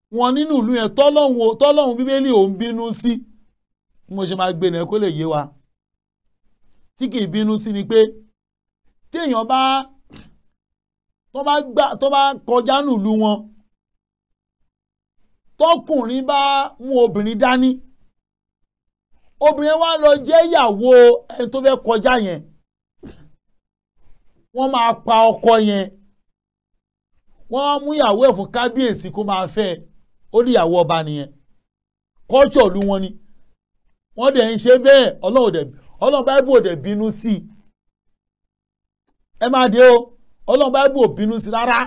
wọn nínú ìlú yẹn tọ́lọ́hún tọ́lọ́hún bíbélì ò ń bínú sí bí mo ṣe máa gbé nìyẹn kó lè yé wa tí kì í bínú sí ni pé téèyàn bá tó bá gbà tó bá kọjá nílùú wọn tọkùnrin bá mú obìnrin dání obìnrin wa lọ jẹ́ ìyàwó ẹni tó fẹ́ kọjá yẹn wọ́n máa pa ọkọ yẹn wọ́n á mú ìyàwó ẹ̀ fún kábíyèsí kó máa fẹ́ ó ní ìyàwó ọba nìyẹn kọ́ńtọ̀ lu wọn ni wọ́n dẹ̀ ń ṣe bẹ́ẹ̀ ọlọ́run dẹ̀ ọlọ́run báíbù ò dẹ̀ bínú sí i ẹ máa dé o ọlọ́run báíbù ò bínú sí i rárá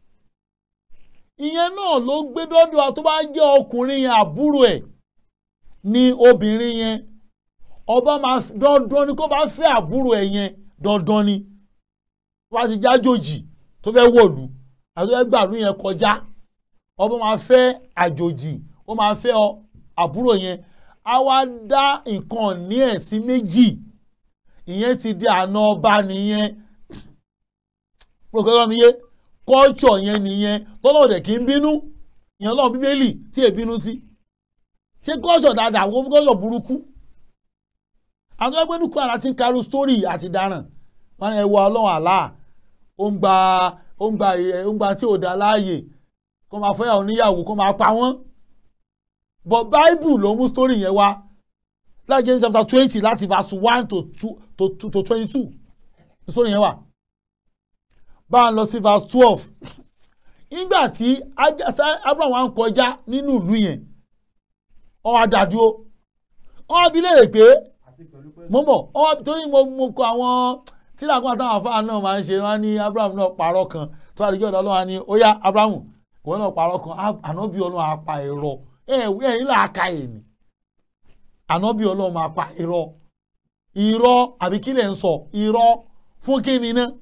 ìyẹn náà ló gbé dọ́dọ̀ tó bá jẹ́ ọkùnrin yẹn àbúrò ẹ̀ ní obìnrin yẹn ọba máa dandan ni kó bá fẹ́ àbúrò ẹ̀ yẹn dandan ni wá ti jájòjì tó fẹ́ wọ̀lú àti tó fẹ́ gbàlú yẹn kọjá ọba máa fẹ́ àjòjì ó máa fẹ́ àbúrò yẹn á wá dá nǹkan ní ẹ̀ sí méjì ìyẹn ti di àna ọba nìyẹn pòkòrò mi yé kọ́ọ̀tsọ̀ yẹn nìyẹn tọ́lọ́ dẹ̀ kí n bínú ìyẹn lọ́wọ́ bíbélì tí è bínú sí ṣé kọ́ọ̀tsọ̀ dáadáa wọ́n kọ́ọ̀tsọ̀ burúkú àwọn ẹgbẹ́ nìkú ara ti ń karu sítórì àti dáràn wọn ni ẹ wọ ọlọ́run àlá ó ń gba ó ń gba ó ń gba tí ò dá láàyè kó máa fẹ́ àwọn oníyàwó kó máa pa wọ́n but bible ló mú sítórì yẹn wá láti Genesis chapter twenty láti verse one to two to to twenty two sítórì yẹn wà bá a lọ sí verse twelve nígbà tí Abraham wá ń kọjá nínú ìlú yẹn wọ́n wá dá dúró wọ́n wá bi léèrè pé mo mọ̀ wọ́n wá torí mo mo kọ àwọn tíráàkùn àtàwọn afáà náà máa ń ṣe wọ́n ní Abraham náà parọ́ kan tó àdìjọ́ ọ̀dọ́ ọlọ́wà ní ó yá Abraham ìwọ náà parọ́ kan ànábì ọlọ́run apá ẹ̀rọ ẹ̀wí ẹ̀yìn là á ka èmi ànábì ọlọ́run máa pa irọ́ irọ́ àbí kí lè ń sọ irọ́ fún kí ni náà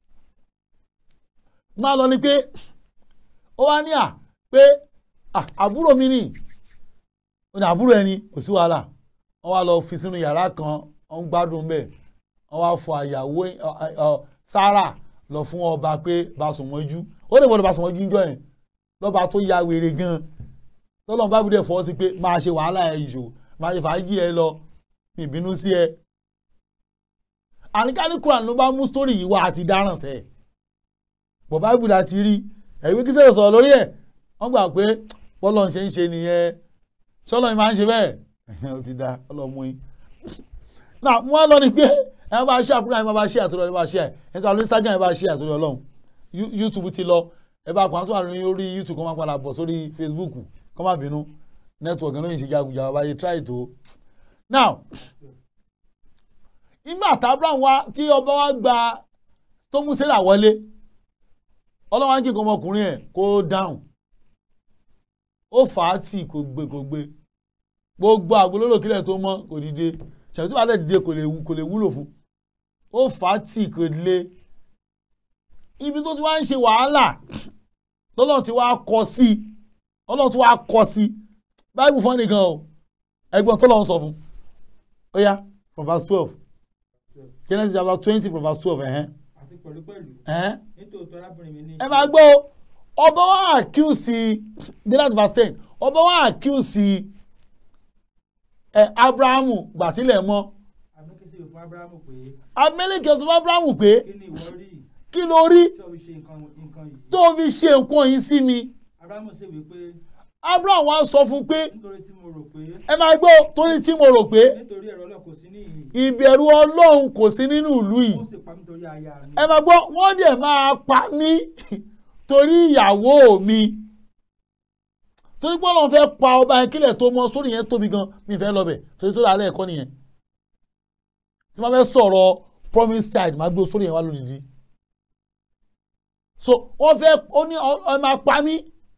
máa lọ ni pé ó wá ní à pé àbúrò mi ni ó ní àbúrò ẹni kò sí wàhálà wọ́n wá lọ fi sínú yàrá kan wọ́n ń gbádùn bẹ́ẹ̀ wọ́n wá fọ àyàwó Sárà lọ fún ọba pé Basùnmọ́jú ó lè gbọ́dọ̀ Basùnmọ́jú ń jọ yẹn lọ́ba tó ya wèrè gan tọ́lọ́n bá bùdẹ̀ fọ́ sí pé máa ṣe wàhálà ẹ̀ ìṣò máa ṣe fàájì ẹ lọ mi ìbínú sí ẹ. àníkàní Quran ló bá mú sítórì yìí wá àti dáràn sẹ́ẹ̀ bọ̀ báìbù la ti rí ẹ̀rí wí kí sẹ́yìn sọ̀rọ̀ lórí ẹ̀ wọ́n gbà pé bọ́lọ̀ ń ṣe ń ṣe nìyẹn ṣọ́lọ́ mi máa ń ṣe bẹ́ẹ̀ ó ti da ọlọ́mú yín. náà wọ́n lọ ni pé ẹ bá ṣe àbúrò ẹ bá ṣe àtúrò ẹ bá ṣe ẹ ẹ ta ló Instagram ẹ bá ṣe àtúrò Ọlọ́run YouTube ti lọ ẹ bá pàtó àrùn orí YouTube kọ́ máa padà bọ̀ sórí Facebook kọ́ máa bínú network náà yìí ṣe jagunjà bàbá yìí try to. now ìgbà tábìlà wa tí ọba wa gba tó mú Sárà wọlé ọlọ́wọ́n á jẹ́ kó ọmọkùnrin ẹ̀ kó dáhùn ó fà á tì kò gbé kò gbé gbogbo àgbélóró kílẹ̀ tó mọ́ kò dìde ṣàtúntò alẹ́ dìde kò lè wúlò fún ó fà á tì kò lé ibi tó ti wá ń ṣe wàhálà lọ́lọ́run ti wá kọ sí i ọlọ́run ti wá kọ sí i báyìí fún nìkan o ẹgbọ́n tó lọ́run sọ fún ó yá from verse twelve Genesis chapter twenty from verse twelve ẹ̀hẹ́n àti pẹ̀lúpẹ̀lú ẹ̀hẹ́n nítòótọ́ arábìnrin mi ní. ẹ máa gbọ́ ọba wa àkíyèsí dé láti verse ten ọba wa àkíyèsí ẹ Abrahamu gbàtílẹ̀ mọ́ àmúkísí fún Ábúráhámù pé Abimeleki sọ fún Abrahamu pé kí ni ìwọ rí kí ló rí tí o fi ṣe nǹkan nǹkan yìí. tó fi ṣe nǹkan yìí sí mi Ábúráhámù sì wí pé Abraham wa sọ fún pé nítorí tí mo rò pé ẹ máa gbọ́ torí tí mo rò pé nítorí ẹ̀rọ ọlọ́run kò sí níhìn ìbẹ̀rù Ọlọ́run kò sí nínú ìlú yìí ó sì pa mí torí aya mi. ẹ máa gbọ́ wọ́n dẹ̀ máa pa mí torí ìyàwó mi torí pé Ọlọ́run fẹ́ pa ọba yẹn kílẹ̀ tó mọ sórí yẹn tóbi gan mi fẹ́ lọ bẹ̀ torí tó dàálẹ̀ ẹ̀kọ́ nìyẹn tí wọ́n fẹ́ sọ̀rọ̀ promise child máa gbé sórí yẹn wá lójijì so wọ́n fẹ́ ó ní ẹ máa pa mí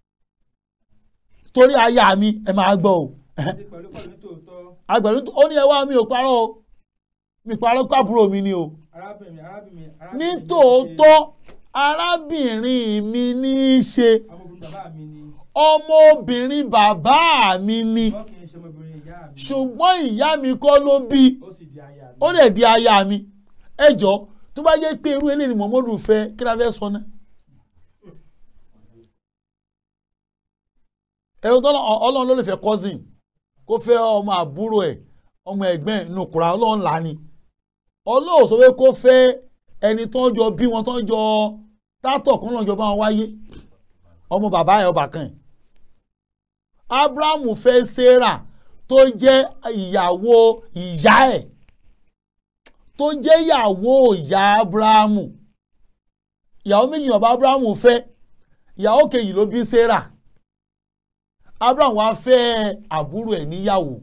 torí aya mi ẹ máa gbọ́ o àti pẹ̀lúpẹ̀lú nítòótọ́ agbẹ̀rún ó ní ẹ wá mi ò parọ́ o mi parọ́ kábúrò mi ni o arábìnrin arábìnrin arábìnrin ní mi ní tòótọ́ arábìnrin mi ní í ṣe ṣe ọmọbìnrin bàbá mi ni ọmọbìnrin bàbá mi ni wọ́n kì í ṣe ọmọbìnrin ìyá mi ṣùgbọ́n ìyá mi kọ́ ló bí ó sì di aya mi. ó lè di aya mi ẹ jọ tó bá jẹ́ pé irú eléyìí ni Muhammadu fẹ́ kí la fẹ́ sọ náà ẹ̀rọ tó ọlọ́run ló lè fẹ́ cousin kó fẹ́ ọmọ àbúrò ẹ̀ ọmọ ẹ̀gbẹ́ ẹ̀ nùkúra ọlọ́run là ní ọlọ́run sọ pé kó fẹ́ ẹni tó ń jọ bí wọn tó ń jọ tátọ̀ kan lọ́jọ́ bá wọn wáyé ọmọ bàbá ẹ̀ ọba kan ẹ̀ abrahamu fẹ́ sarah tó jẹ́ ìyàwó ìyá ẹ̀ tó jẹ́ ìyàwó ìyá abrahamu ìyàwó méjì bàbá abrahamu fẹ́ ìyàwó kejì ló bí sarah abraham wá fẹ́ àbúrò ẹ̀ níyàwó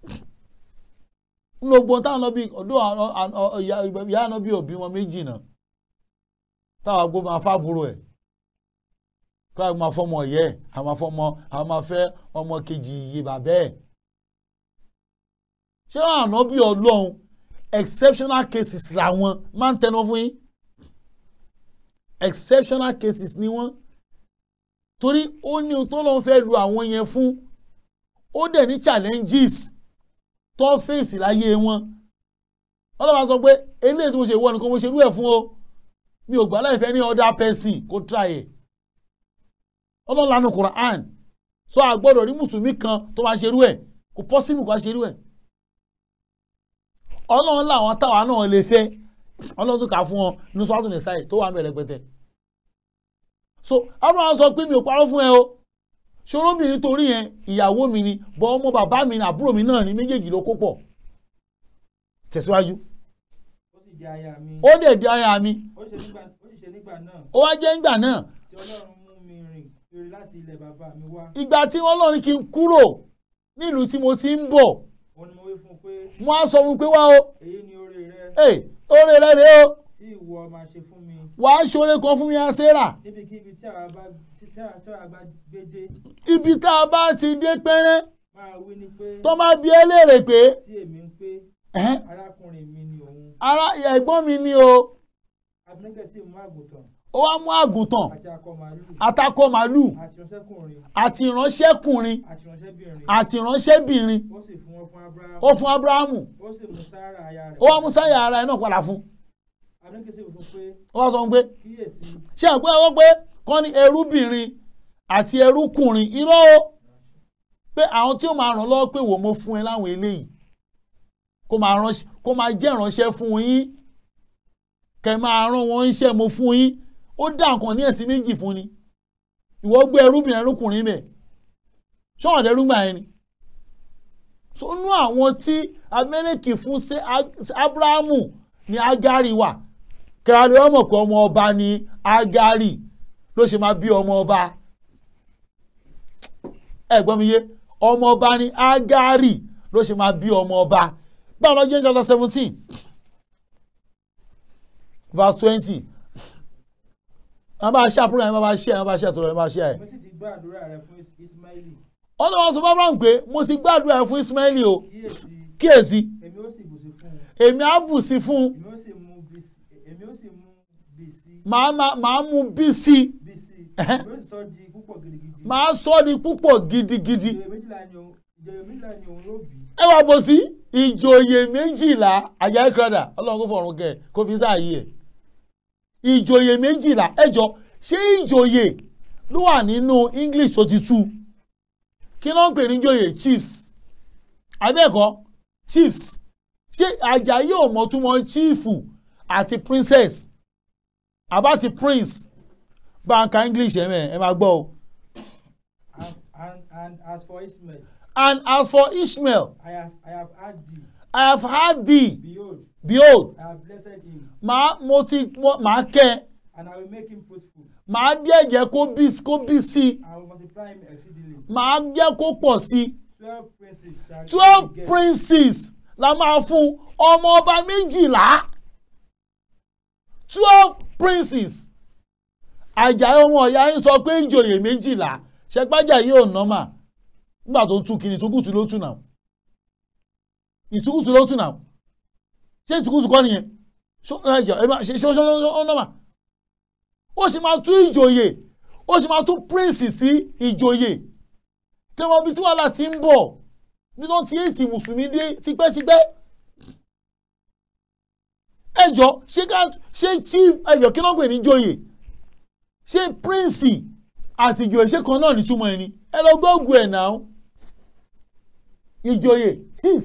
nínú ogbon táwọn náà bí ọdún ìyá náà bí òbí wọn méjì náà táwọn agbó máa fábúrò ẹ̀ kó àwọn máa fọmọ yẹ àwọn máa fọmọ àwọn máa fẹ́ ọmọ kejì iye bàbá ẹ̀ ṣé wọn àná bí ọlọ́run exceptional cases làwọn máa ń tẹnu fún yín exceptional cases ni wọ́n torí ó ní ohun tó lọ́n fẹ́ lu àwọn yẹn fún ó dẹ̀ ní challenges tó ń fèsì láyé wọn ọlọ́wà sọ pé eléyìí tí mo ṣe wọ nìkan mo ṣe rú ẹ̀ fún o mi ò gbà láìfẹ́ ní other person kó try ẹ̀ ọlọ́lànà Quran sọ àgbọ́dọ̀ rí mùsùlùmí kan tó máa ṣe rú ẹ̀ kò possible kó ṣe rú ẹ̀ ọlọ́run làwọn táwa náà lè fẹ́ ọlọ́run tó kà fún wọn ní sọ́tún ní sáì tó wà ń bẹ̀rẹ̀ pẹ̀tẹ̀ so abraham sọ pé mi ò parọ́ fún ẹ o ṣòróbìnrin torí yẹn ìyàwó mi ni bọ́ ọmọ bàbá mi ní àbúrò mi náà ní méjèèjì ló kó pọ̀ tẹ̀síwájú ó sì di aya mi ó dẹ̀ di aya mi ó sì ṣe nígbà ó sì ṣe nígbà náà ó wá jẹ́ ìgbà náà tí ọlọ́run mú mi rìn kiri láti ilẹ̀ bàbá mi wá ìgbà tí wọ́n lọ́rin kí n kúrò nílùú tí mo ti ń bọ̀ òun ni mo wí fún un pé wọ́n á sọ fún un pé wá o èyí ni oore rẹ ẹ̀ oore rẹ̀ rèé o tí ìwọ máa ṣe fún mi wàá ṣoore kan fún mi á Sárà níbikíbi tí àwa bá tí tí àwa tí àwa bá gbé dé ibi tá a bá ti dé pẹ́rẹ́ máa wí ni pé tó máa bi ẹ́ léèrè pé tí èmi ń pé ẹ̀hẹ́n, arákùnrin mi ni òun ara ẹ̀gbọ́n mi ni o abinigẹ sì mú àgùntàn ó wá mú àgùntàn àti akọ màálù atakọ màálù àti ìránṣẹ́kùnrin àti ìránṣẹ́kùnrin àti ìránṣẹ́bìnrin àti ìránṣẹ́bìnrin ó sì fún wọn fún abrahamu ó fún abrahamu ó sì mú sára aya rẹ̀ ó wá mú sáyà ara ẹ̀ náà padà fún abinigẹ sì fún pé ó wá sọ fún pé kíyèsí ṣé ẹ̀ pé ọwọ́ pé kọ́ ni ẹrúbìnrin àti ẹrúkùnrin irọ́ o pé àwọn tí ó máa ràn lọ́wọ́ pé wò mo fún ẹ láwọn eléyìí kó máa ránṣẹ́ kó máa jẹ́ ìránṣẹ́ fún yín kẹ́ máa rán wọn iṣẹ́ mo fún yín ó dá nǹkan ní ẹ̀sìn méjì fún ni ìwọ gbé ẹrúbìnrin ẹrúkùnrin mẹ́ ṣọ́wọ́n ẹrúgbà yẹn ni so nú àwọn tí amẹ́ríkì fún sí abrahamu ní agari wà kẹ́hàlẹ́ wọ́n mọ̀ pé ọmọ ọba ní agari ló ṣe máa bí ọmọ ọba ẹ gbọ́ mi yé ọmọ ọba ní agari ló ṣe máa bí ọmọ ọba báwo lọ jẹ́ chapter seventeen verse twenty wọ́n bá ṣe àpúrò yẹn wọ́n bá ṣe wọ́n bá ṣe àtúrò yẹn wọ́n bá ṣe ẹ̀. mo sì ti gbọ́ àdúrà rẹ fún Is- ismaili ọlọ́wọ́n sọ fún abraham pé mo ti gbàdúrà ẹ̀ fún ismaili o kíyèsí kíyèsí èmi ó sì bùsí fún un èmi á bù sí fún un èmi ó sì mú bísí èmi ó sì mú bísí màá máa- màá mú bí sí i bísí Ẹ̀hẹ́. èmi ó sì sọ di púpọ̀ gidigidi màá sọ ọ́ di púpọ̀ gidigidi ìjòyè méjìlá ni òun ìjòyè méjìlá ni òun yóò bí ẹ wá bọ̀ sí ìjòyè méjìlá àyà ìkradà ọlọ́run kò fọ̀run kẹ kó fi sáàyè ẹ̀ ìjòyè méjìlá ẹ jọ ṣé ìjòyè ló wà nínú english tó ti tú kí ló ń pè ní ìjòyè chiefs abẹ́ẹ̀kọ́ chiefs ṣé Àjàyí ò mọ̀ túmọ̀ chiefu àti princess àbá ti prince báńkà english ẹ̀ mẹ́ ẹ máa gbọ́ o and and and as for ismail and as for ishmael i have i have had thee i have had thee behold behold i have blessed him màá mo ti mo- màá kẹ́ ẹ and i will make him fruitful màá díẹ̀ jẹ́ kó bí kó bí sí i i will multiply him exceedingly màá jẹ́ kó pọ̀ sí i twelve princes shall twelve he beget. princes la máa fún ọmọ ọba méjìlá twelve princes Àjàyí ọmọ ọ̀yá yín sọ pé ìjòyè méjìlá ṣẹgbájà yìí ò nọ́mà nígbà tó ń tú kiri ìtúkùtù ló tù náà ìtúkùtù ló tù náà ṣé ìtúkùtù kọ́ nìyẹn ṣó ẹ jọ ẹ máa ṣe ṣó ṣó ó nọ́mà ó sì máa tú ìjòyè ó sì máa tú prince sí ìjòyè kí wọ́n bí tí wàhálà ti ń bọ̀ bí wọ́n ti èsì mùsùlùmí dé tipẹ́tipẹ́ ẹjọ́ ṣé ká ṣé chief ẹjọ́ kí wọ́n pè ní joyè ṣé prince àti ìjòyè ṣé kan náà nítumọ̀ ẹni ẹ lọ gbọ́gùn ẹ̀ náà ìjòyè chief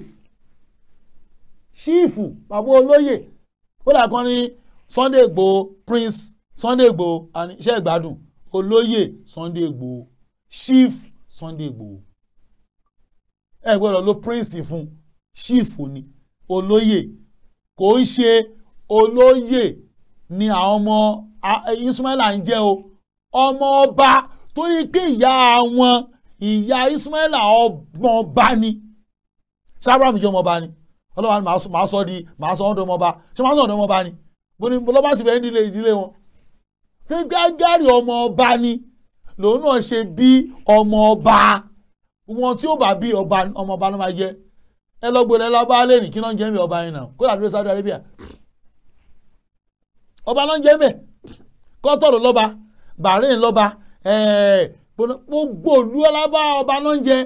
ṣíìfù bàbá olóyè ó dà kan ní Sunday Igboho Prince Sunday Igboho àní iṣẹ́ ìgbádùn olóyè Sunday Igboho chief Sunday Igboho ẹ gbọ́dọ̀ lo prince fún chief ni olóyè kò ń ṣe olóyè ni àwọn ọmọ Ismaila ń jẹ́ o ọmọ ọba torí pé ìyá wọn ìyá Ismaila ọmọ ọba ni sábàmù jẹ́ ọmọ ọba ni ọlọ́wà ni màá sọ di màá sọ ọ́dọ̀ ọmọ ọba ṣé màá sọ ọ́dọ̀ ọmọ ọba ni bó ni lọ́ba sì bẹ́ẹ̀ nílé ìdílé wọn pé gágárì ọmọ ọba ni lòun náà ṣe bí ọmọ ọba wọn tí ó bá bí ọba ọmọ ọba ló máa jẹ ẹ lọ gbọ́dọ̀ ẹ lọ bá lẹ́rìn kí náà ń jẹ́ mi ọba yẹn náà kó dàdúró Saudi Arabia ọba náà ń jẹ́ mẹ́ kọ́tọ̀rọ̀ lọ́ba Bahrain lọ́ba gbogbo òlú ọlábà ọba náà ń jẹ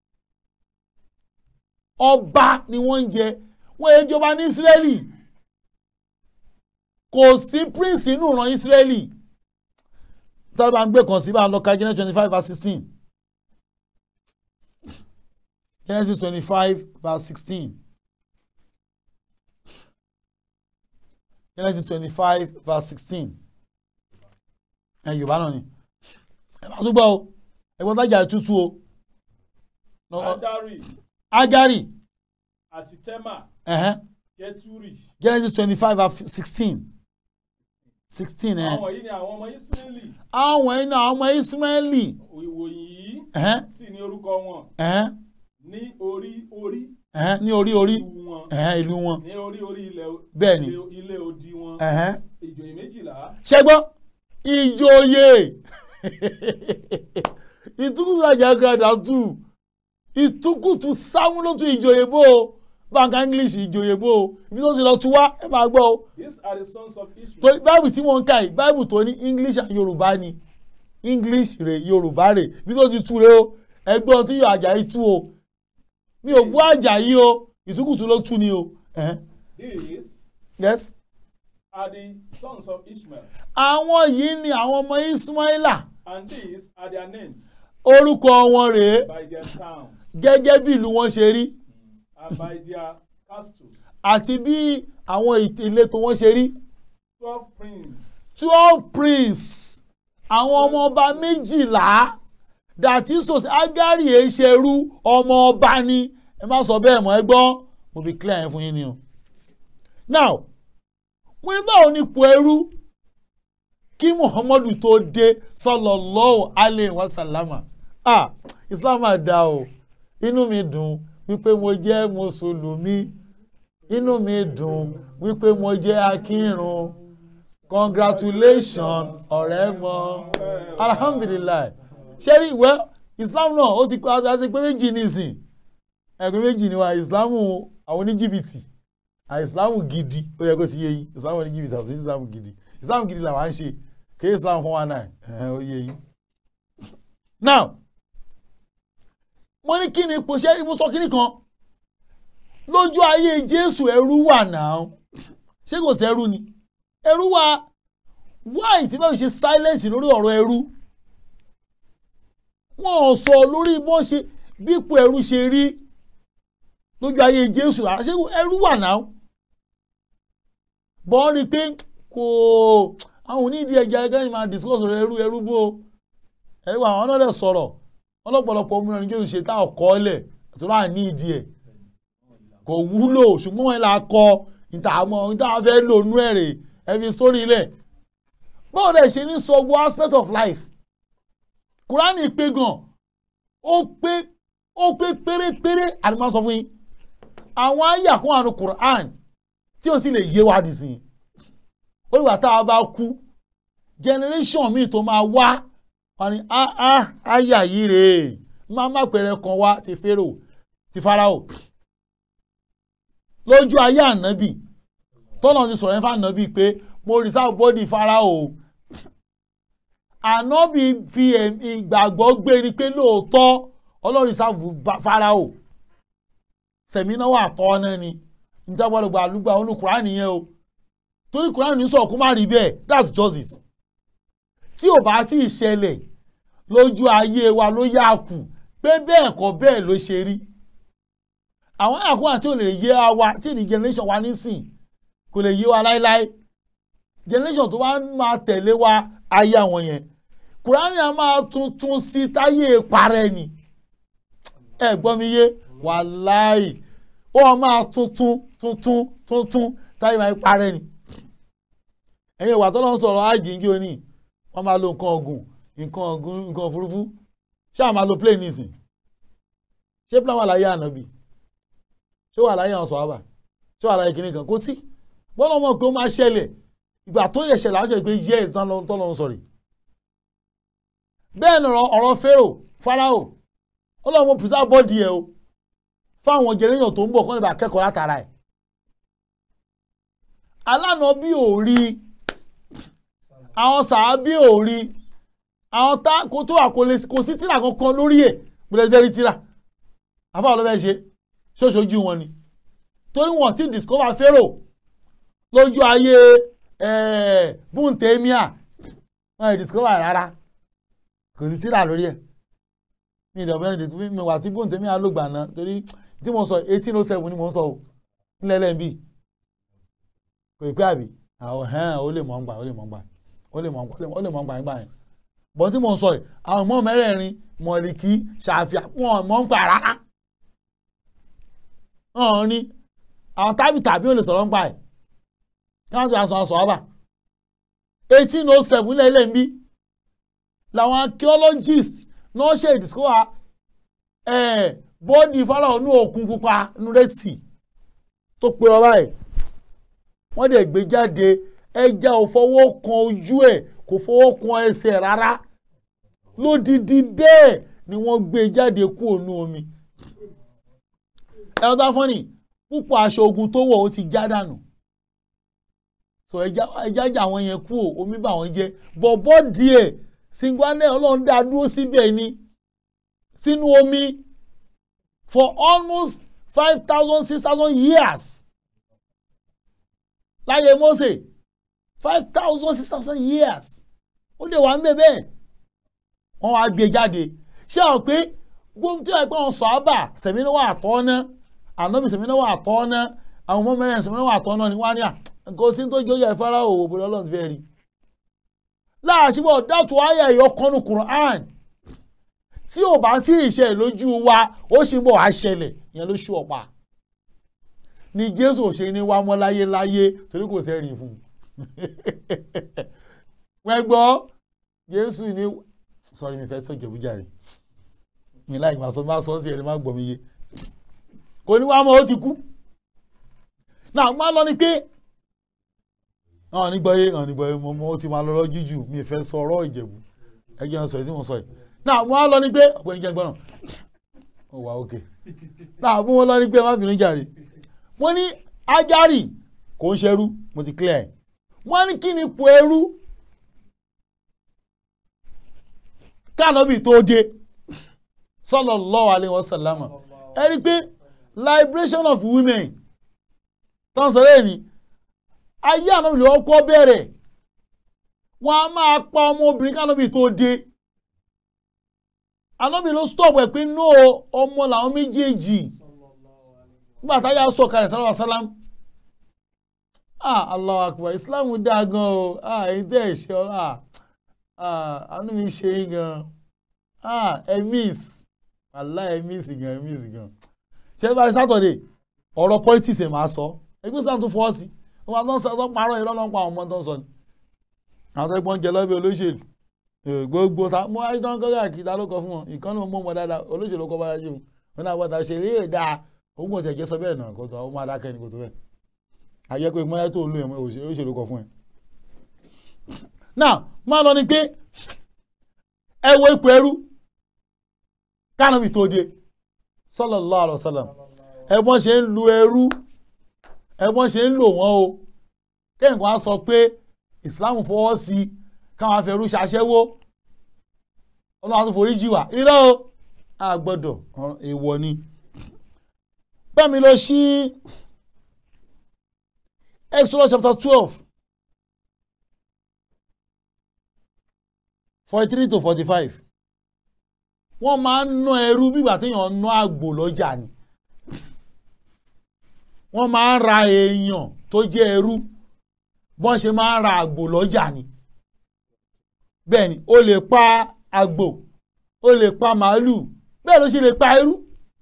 ọba ni wọ́n ń jẹ wọ́n yẹ jọba ní Israeli kò sí prince inú ìran Israeli tọ́lá bá ń gbé kan sí bá ń lọ ka Genesis twenty five verse sixteen Genesis twenty five verse sixteen Genesis twenty five verse sixteen ẹ Yorùbá náà ni ẹ bá tún gbọ́ o ẹ gbọ́dọ̀ tájà tútù o. Adari Agari àti Tema ẹ̀hẹ́n, Jeturi. Genesis twenty five verse sixteen sixteen ẹ̀ Àwọn yìí ni àwọn ọmọ Ísírẹ́lì. àwọn iná ọmọ Ismaili Ìwòyìn yìí ẹ̀hẹ́n, sì ní orúkọ wọn ẹ̀hẹ́n, ní orí orí ẹ̀hẹ́n, ní orí orí ìlú wọn ẹ̀hẹ́n, ìlú wọn ní orí orí ilẹ̀ bẹ́ẹ̀ ni ilé- ilé odi wọn ẹ̀hẹ́n. ìjòyè méjìlá ṣẹgbọ́n ìjòyè ìtukùtù àjàgàdà tù ìtukùtù sáwúlótù ìjòyè bò ó báńkà english ìjòyè bò ó ibi tó ti lọ tu wá ẹ máa gbọ́ o these are the sons of Israel. torí báìbù tí wọ́n ń kà yìí báìbù tó ní english and yorùbá ni english rè yorùbá rè ibi tó ti tu rè o ẹgbọ́n tí yóò àjàyí tú o mi ò bú àjàyí o ìtukùtù ló tú ni o ẹ̀hẹ́n. these yes. are the sons of Ishmael àwọn yìí ni àwọn ọmọ ismaila and these are their names orúkọ wọn rèé by their towns gẹ́gẹ́ bí ìlú wọn ṣe rí and by their castles àti bí àwọn ìt- ìletò wọn ṣe rí twelve princes twelve prince àwọn ọmọ ọba méjìlá dàtí sòsì agari èṣerú ọmọ ọba ni ẹ má sọ bẹ́ẹ̀ mọ́ ẹ gbọ́ mo fi clear yẹn fún yín ni o. now wọ́n ní báwo ni ipò ẹrú kí muhammadu tó dé sallallahu alayhi wa sallama ah islam máa dá o inú mi dùn wípé mo jẹ́ mùsùlùmí inú mi dùn wípé mo jẹ́ akírun congratulations ọ̀rẹ́ mọ́ alhamdulilayi ṣẹ́rí ìwẹ́ islam náà ó ti ó ti pé méjì nísìn ẹgbẹ́ méjì ni wa islam àwọn oníjìbìtì à islam gidi ó yẹ kó ti yé yín islam oníjìbìtì àti islam gidi islam gidi làwọn à ń ṣe kí islam four one nine ẹ̀hẹ́n, ó yé yín. now mo ní kí ni ipò ṣẹ́rí mo sọ kíní kan lójú ayé jésù ẹrú wà náà ṣé kò sẹ́rú ni ẹrú wa wáì tí báwo ṣe silence lórí ọ̀rọ̀ ẹrú wọn ò sọ lórí bó ṣe bípò ẹrú ṣe rí lójú ayé jésù rárá ṣé ẹrú wà náà bọ́n rí i pé kò àwọn onídìí ẹja ẹgbẹ́ yìí máa discuss ọ̀rọ̀ ẹrú ẹrú bó ẹrú àwọn náà lè sọ̀rọ̀ ọlọ́pọ̀lọpọ̀ ọmọ ìrìn jésù ṣe tá ọkọ̀ ọ̀lẹ̀ tó láà ní ìdí ẹ̀ kò wúlò ṣùgbọ́n wọn là kọ ìta àmọ́ ìta fẹ́ lò nú ẹ̀rẹ̀ ẹ fi sórí ilẹ̀ báwo lẹ ṣe ní sọ gbogbo aspect of life kúránì pé gan ó pé ó pé pérépéré àti máa sọ fún yín àwọn àyà kún àrùn kúránì tí ó sì lè yé wa dìsìn ó ìwà tá a bá kú generation míì tó máa wá wọn ni ah ah àyà yìí rèé máa má pẹ̀rẹ̀ kan wá ti Fáráò ti Fáráò lójú ayé ànábì tọ́nà ti sọ̀rọ̀ ẹ̀fà ànábì pé mo reserve body Fáráò ànábì fi ẹ̀m- ìgbàgbọ́ gbé ni pé lóòótọ́ ọlọ́run reserve ba- Fáráò sẹ̀mínà wà kọ́ náà ni níta gbọ́dọ̀ gba àlùgbà olú Kùránì yẹn o torí Kùránì ní sọ̀rọ̀ kó má rí bẹ́ẹ̀ that's justice tí ò bá tí ì ṣẹlẹ̀ lójú ayé wa ló yá kù pé bẹ́ẹ̀ kọ́ bẹ́ẹ̀ ló ṣe rí àwọn àkókò àti ò lè yé wa tí ní generation wa nísìn kò lè yé wa láéláé generation tó wá máa tẹ̀lé wa ayé àwọn yẹn kùránì a máa tuntun sí táyé parẹ́ ni ẹ gbọ́ mi yé wàláì ó máa tuntun tuntun tuntun táyé máa parẹ́ ni ẹ̀yin ìwà tó lọ́n sọ̀rọ̀ àjíǹde òní wọ́n máa lo nǹkan ọ̀gùn nǹkan ọ̀gùn nǹkan òfurufú ṣáà máa lo plane nísìn ṣé plane wà láyé ànábì ṣé wà láyé àwọn sọ̀hábà ṣé wà láyé kìnnì kan kò sí bọ́lá ọmọ pé ó máa ṣẹlẹ̀ ìgbà tó yẹ ṣẹlẹ̀ àwọn ṣẹlẹ̀ pé yes tán lọ́n sọ̀rọ̀ bẹ́ẹ̀ ni ọ̀rọ̀ Pharaoh Pharaoh ọlọ́run mo preserve bọ́ọ̀dì ẹ̀ o fáwọn jẹrẹ́yàn tó ń bọ̀ kọ́ni bá kẹ́kọ̀ọ́ látara ẹ̀ alánà bí ò rí àwọn sàábí ò rí àwọn tá kó tó wà kò sí tíra kankan lórí ẹ̀ gbọ́dọ̀ fẹ́ rí tíra àfáà ló fẹ́ ṣe ṣóṣojú wọn ni torí wọn ti discover Pharaoh lójú ayé bùntẹ́míà wọn ì discover rárá kò sí tíra lórí ẹ̀ mi ìdọ̀bẹ́ mi wà tí bùntẹ́míà ló gbà náà torí tí mo sọ eighteen oh seven ni mo ń sọ o nílẹ̀ lẹ́yìn kò ì pé àbí àwọn ẹ̀hán ó lè mọ̀ ń gbà ó lè mọ̀ ń gbà ó lè mọ̀ ń gbà ó lè mọ̀ ń gbà nígbà yẹn bọ́n tí mo ń sọ yìí àwọn ọmọ mẹ́rẹ̀ẹ̀rin mọ̀lìkì ṣàfihàn wọn mọ̀ ń gbà rárá hàn ní àwọn tábì tàbí ò lè sọ̀rọ̀ ń gbà ẹ̀ kí wọ́n ti aṣọ aṣọ ọba eighteen oh seven lẹ́lẹ́ ń bí làwọn archaeologists náà ṣe ìdìsíkọ́wà bọ́ọ̀dì Fáráò ní òkun pupa ní rẹ́sì tó pe ọba ẹ̀ wọ́n dẹ̀ gbé jáde ẹja ò fọwọ́ kan ojú ẹ̀ kò fọwọ́ kan ẹsẹ̀ rárá lódìdí bẹ́ẹ̀ ni wọ́n gbé jáde kúrò ní omi ẹ̀rọ tá fọ́nì púpọ̀ aṣọ ogun tó wọ̀ ó ti já dànù so ẹja jà wọ́n yẹn kúrò omi bà wọ́n jẹ́ bọ̀bọ́ díẹ̀ singwane ọlọ́run dá dúró síbẹ̀ ni sínú omi for almost five thousand six thousand years láyé Mósè five thousand six thousand years ó lè wà ń bẹ̀ bẹ́ẹ̀ wọ́n wá gbé jáde ṣé àwọn pé gbogbo tí wọ́n pẹ́ wọn sọ ábà sẹ̀mínú wà tọ́ ná ànábì sẹ̀mínú wà tọ́ ná àwọn ọmọ mẹ́rin sẹ̀mínú wà tọ́ ná ni wọ́n á ní à nǹkan sí tó jẹ́ ìfárá òwò bó lọ́lọ́run ti fẹ́ rí láàṣìbọ̀ dátù ayé ìyọkànnù Quran tí ò bá tí ì ṣe lójú wa ó sì ń bọ̀ wá ṣẹlẹ̀ ìyẹn ló ṣú ọ̀pá ni Jésù ò ṣe ní wá mọ́ láyé láyé torí kò sẹ́rìn fún un wọ́n gbọ́ Jésù ní sọ́rí mi fẹ́ sọ jẹ̀bújàre mi láì máa sọ máa sọ sí ẹni máa gbọ́ mi yé kò ní wá mọ́ ó ti kú náà máa lọ ni pé àwọn nígbà yé àwọn nígbà yé mo mo ti máa lọ lọ jújù mi fẹ́ sọ ọ̀rọ̀ ìjẹ̀bú ẹgbẹ́ wọn sọ èyí tí mo sọ yìí náà mo á lọ ní pé ọ̀pọ̀ ìjẹ́ gbọ́nà ó wà ókè náà mo lọ ní pé má bínú jàre wọ́n ní Ájárì kò ń ṣerú mo ti clear ẹ̀ wọ́n ní kí ni ipò ẹrú kánọ́bì tó dé sallallahu alaihi wasallam ẹ rí i pé liberation of women tán sọ lẹ́yìn ni ayé ànábì ló kọ́ bẹ̀rẹ̀ wọ́n á máa pa ọmọbìnrin kánọ́bì tó dé ànábì ló stop ẹ̀ pé no ọmọ làwọn méjèèjì nígbà táyà sọ̀kalẹ̀ sallallahu alaihi wasallam ah Allahu akbar Islam dáa gan o ah èyí tẹ́ ẹ̀ ṣe ọ́ ah ah àánú mi ṣe é gan ah ẹ miss wàhálà ẹ miss gan ẹ miss gan ṣé bá sátọ̀dẹ̀ ọ̀rọ̀ politics ẹ̀ máa sọ ẹgbẹ́ sáà tún fọ́ sí i wọn tó ń sọ tó ń parọ́ irọ́ ló ń pa àwọn ọmọ tó ń sọ ni àwọn tó ń pọ́n jẹ lọ́bẹ̀ olóṣèlú gbogbo ta mo ayé tó ń kọ́ káàkiri ta ló kọ fún wọn ìkànnì mo mọ̀ mọ́ dáadáa olóṣèlú kọ́ bá yá sí wọn wọn náà bọ́ta ṣe eré èdà ogun ọ̀tẹ̀ jẹ́ sọ bẹ́ẹ̀ náà kó tó àwọn máa dákẹ́ ni kò tó bẹ́ẹ̀ ayé pé mọ́yá tó ń lo ẹ̀mọ́ olóṣèlú kọ fún ẹ. náà máa lọ ni pé ẹ wo ipò ẹrú kánàbì tó dé sallallahu alaihi wasallam ẹ̀gbọ́n ṣe ń lu ẹrú ẹ̀gbọ́n ṣe ń lò wọ́n o kẹ́hìnkàn á sọ pé ìsìláàmù fọwọ́ sí káwọn afẹ́rú ṣaṣẹ́wó ọlọ́run tó forí jì wá irọ́ o a gbọ́dọ̀ èèwọ̀ ni bẹ́ẹ̀mi lọ sí Exodus chapter twelve forty three to forty five wọ́n máa ń ná ẹrú bí ìgbà téèyàn ná àgbò lọ́jà ni wọ́n máa ń ra èèyàn tó jẹ́ ẹrú bọ́n ṣe máa ń ra àgbò lọ́jà ni bẹ́ẹ̀ ni o lè pa àgbò o lè pa màálù bẹ́ẹ̀ ló ṣe lè pa ẹrú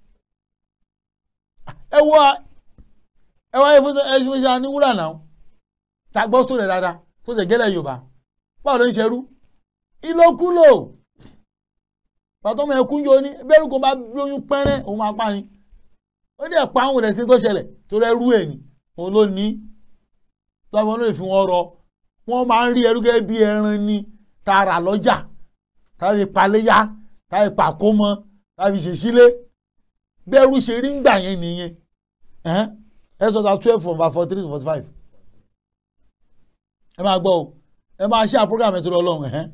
ẹ wọ ẹ wáyé fún ẹ ṣe ṣe ní wúrà náà ta gbọ́ sórí ẹ̀ dáadáa tó ṣe gẹ́lẹ́ yorùbá báwo ló ń ṣerú ìlòkulò pàtó ọmọ ẹkún yóò ní bẹ́ẹ̀rù kò bá lóyún pẹ́rẹ́ òun máa pa ni ó dẹ̀ pa àwọn ìrẹsì tó ṣẹlẹ̀ tó rẹ́ rú ẹ̀ ni òun ló ní tó àwọn olóyè fi wọn rọ wọn máa ń rí ẹrú gẹ́gẹ́ bí ẹran ni tààrà lọ́jà tàbí paléyà tàbí pàkómọ tàbí ṣèṣílẹ̀ bẹ́ẹ̀rù ṣe rí ń gbà yẹn nìyẹn ẹ sọ ta twelve from verse forty three to forty five ẹ máa gbọ́ o ẹ máa ṣe àpúrógàmù ètò ọlọ́run ẹ̀hẹ́n.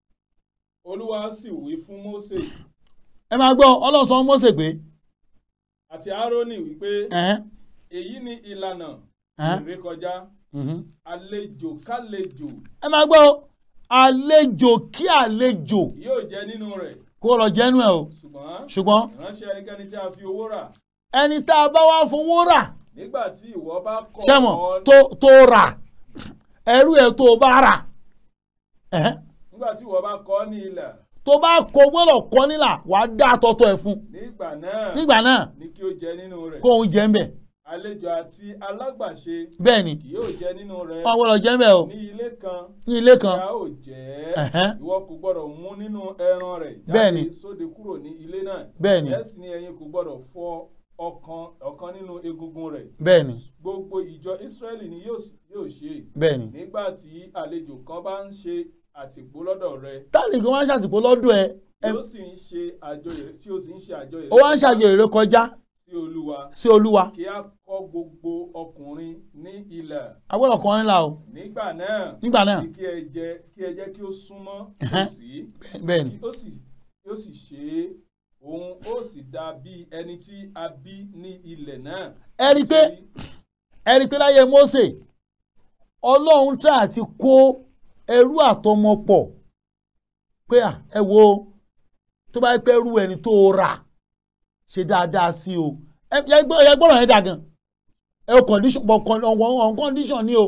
olúwa sì wí fún mósè ẹ máa gbọ́ ọlọ́run sọ fún Mósè pé àti árónì wípé ẹ̀hẹ́n, èyí ni ìlànà ẹ̀hẹ́n, ìrékọjá mhm. àlejò kálejò ẹ máa gbọ́ o àlejò kí àlejò yóò jẹ nínú rẹ̀ kó lọ jẹ́nu ẹ̀ o ṣùgbọ́n ṣùgbọ́n ìránṣẹ́ ẹnikẹ́ni tí a fi owó rà ẹni tá a bá wá fowó rà nígbà tí ìwọ bá kọ̀ sẹ́mọ̀ ọ́ tó tó rà ẹrú ẹ̀ tó bá rà ẹ̀hẹ́n, nígbà tí ìwọ bá kọ̀ ọ́ ní ilà tó bá kọ gbọ́dọ̀ kọ́ nílà wàá dá àtọ́tọ́ ẹ̀ fún nígbà náà nígbà náà ni kí ó jẹ nínú rẹ̀ kó òun jẹ́ ń bẹ̀ àlejò àti alágbàṣe bẹ́ẹ̀ ni kì yóò jẹ nínú rẹ̀ wọ́n gbọ́dọ̀ jẹ́ ń bẹ̀ o ní ilé kan ní ilé kan ìyá ò jẹ́ Ẹ̀hẹ́n. ìwọ kò gbọ́dọ̀ mú nínú ẹran rẹ̀ Bẹ́ẹ̀ni. jáde sóde kúrò ní ilé náà bẹ́ẹ̀ ni bẹ́ẹ̀ sì ni ẹ̀yin kò gbọ́dọ̀ fọ ọ̀kan ọ̀kan nínú egungun rẹ̀ bẹ́ẹ̀ ni gbogbo ìjọ Ísírẹ́lì ni yóò s- yóò ṣe bẹ́ẹ̀ ni nígbà tí àlejò kan bá ń ṣe àtìpó lọ́dọ̀ rẹ̀ táàlì kan wá ń ṣàtìpó lọ́dọ̀ ẹ tí ẹ ó sì ń ṣe àjọyọ̀ tí ó sì ń ṣe àjọyọ̀ ó wá ń ṣàjò èrè kọjá sí Olúwa sí olúwa kí a kọ́ gbogbo ọkùnrin ní ilẹ̀ agbọ́dọ̀ kan ńlá o nígbà náà nígbà náà kí ẹ jẹ́ kí ẹ jẹ́ kí ó súnmọ́ Ẹ̀hẹ́n. tòsí bẹ́ẹ̀ ni kí ó sì ó sì ṣe é òun ó sì dà bí ẹni tí a bí ní ilẹ̀ náà. ẹ rí i pé ẹ rí i pé láyé Mósè ọlọ́run tí a ti kó ẹrú àtọmọ pọ̀ pé à, ẹ wo tó bá pẹ́ rú ẹni tó rà ṣe dáadáa sí o ẹ ẹ gbọ́- ẹ gbọ́dọ̀ yẹn dà gan ẹ o condition bọ̀ con- on on condition ni o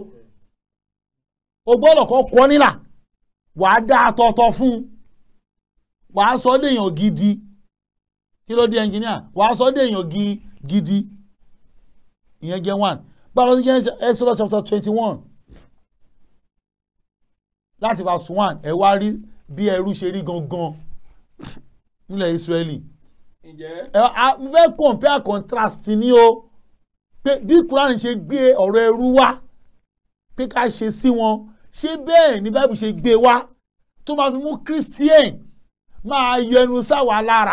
o gbọ́dọ̀ kọ́ kọ́ nílà wàá dá àtọ̀tọ̀ fún un wàá sọ ọ́ dèèyàn gidi kí ló dé ẹnjìníà wàá sọ ọ́ dèèyàn gi- gidi ìyẹn jẹ́ one báwo ló jẹ́ Exodus chapter twenty one láti verse one ẹ wá rí bí ẹrú ṣe rí gangan nílẹ̀ Israeli ǹjẹ́ ẹ a mo fẹ́ compare contrast ni o pé bí Quran ṣe gbé ọ̀rọ̀ ẹrú wá pé ká ṣe sí wọn ṣé bẹ́ẹ̀ ni Bible ṣe gbé wá tó máa fi mú Christian máa yẹnu sáwà lára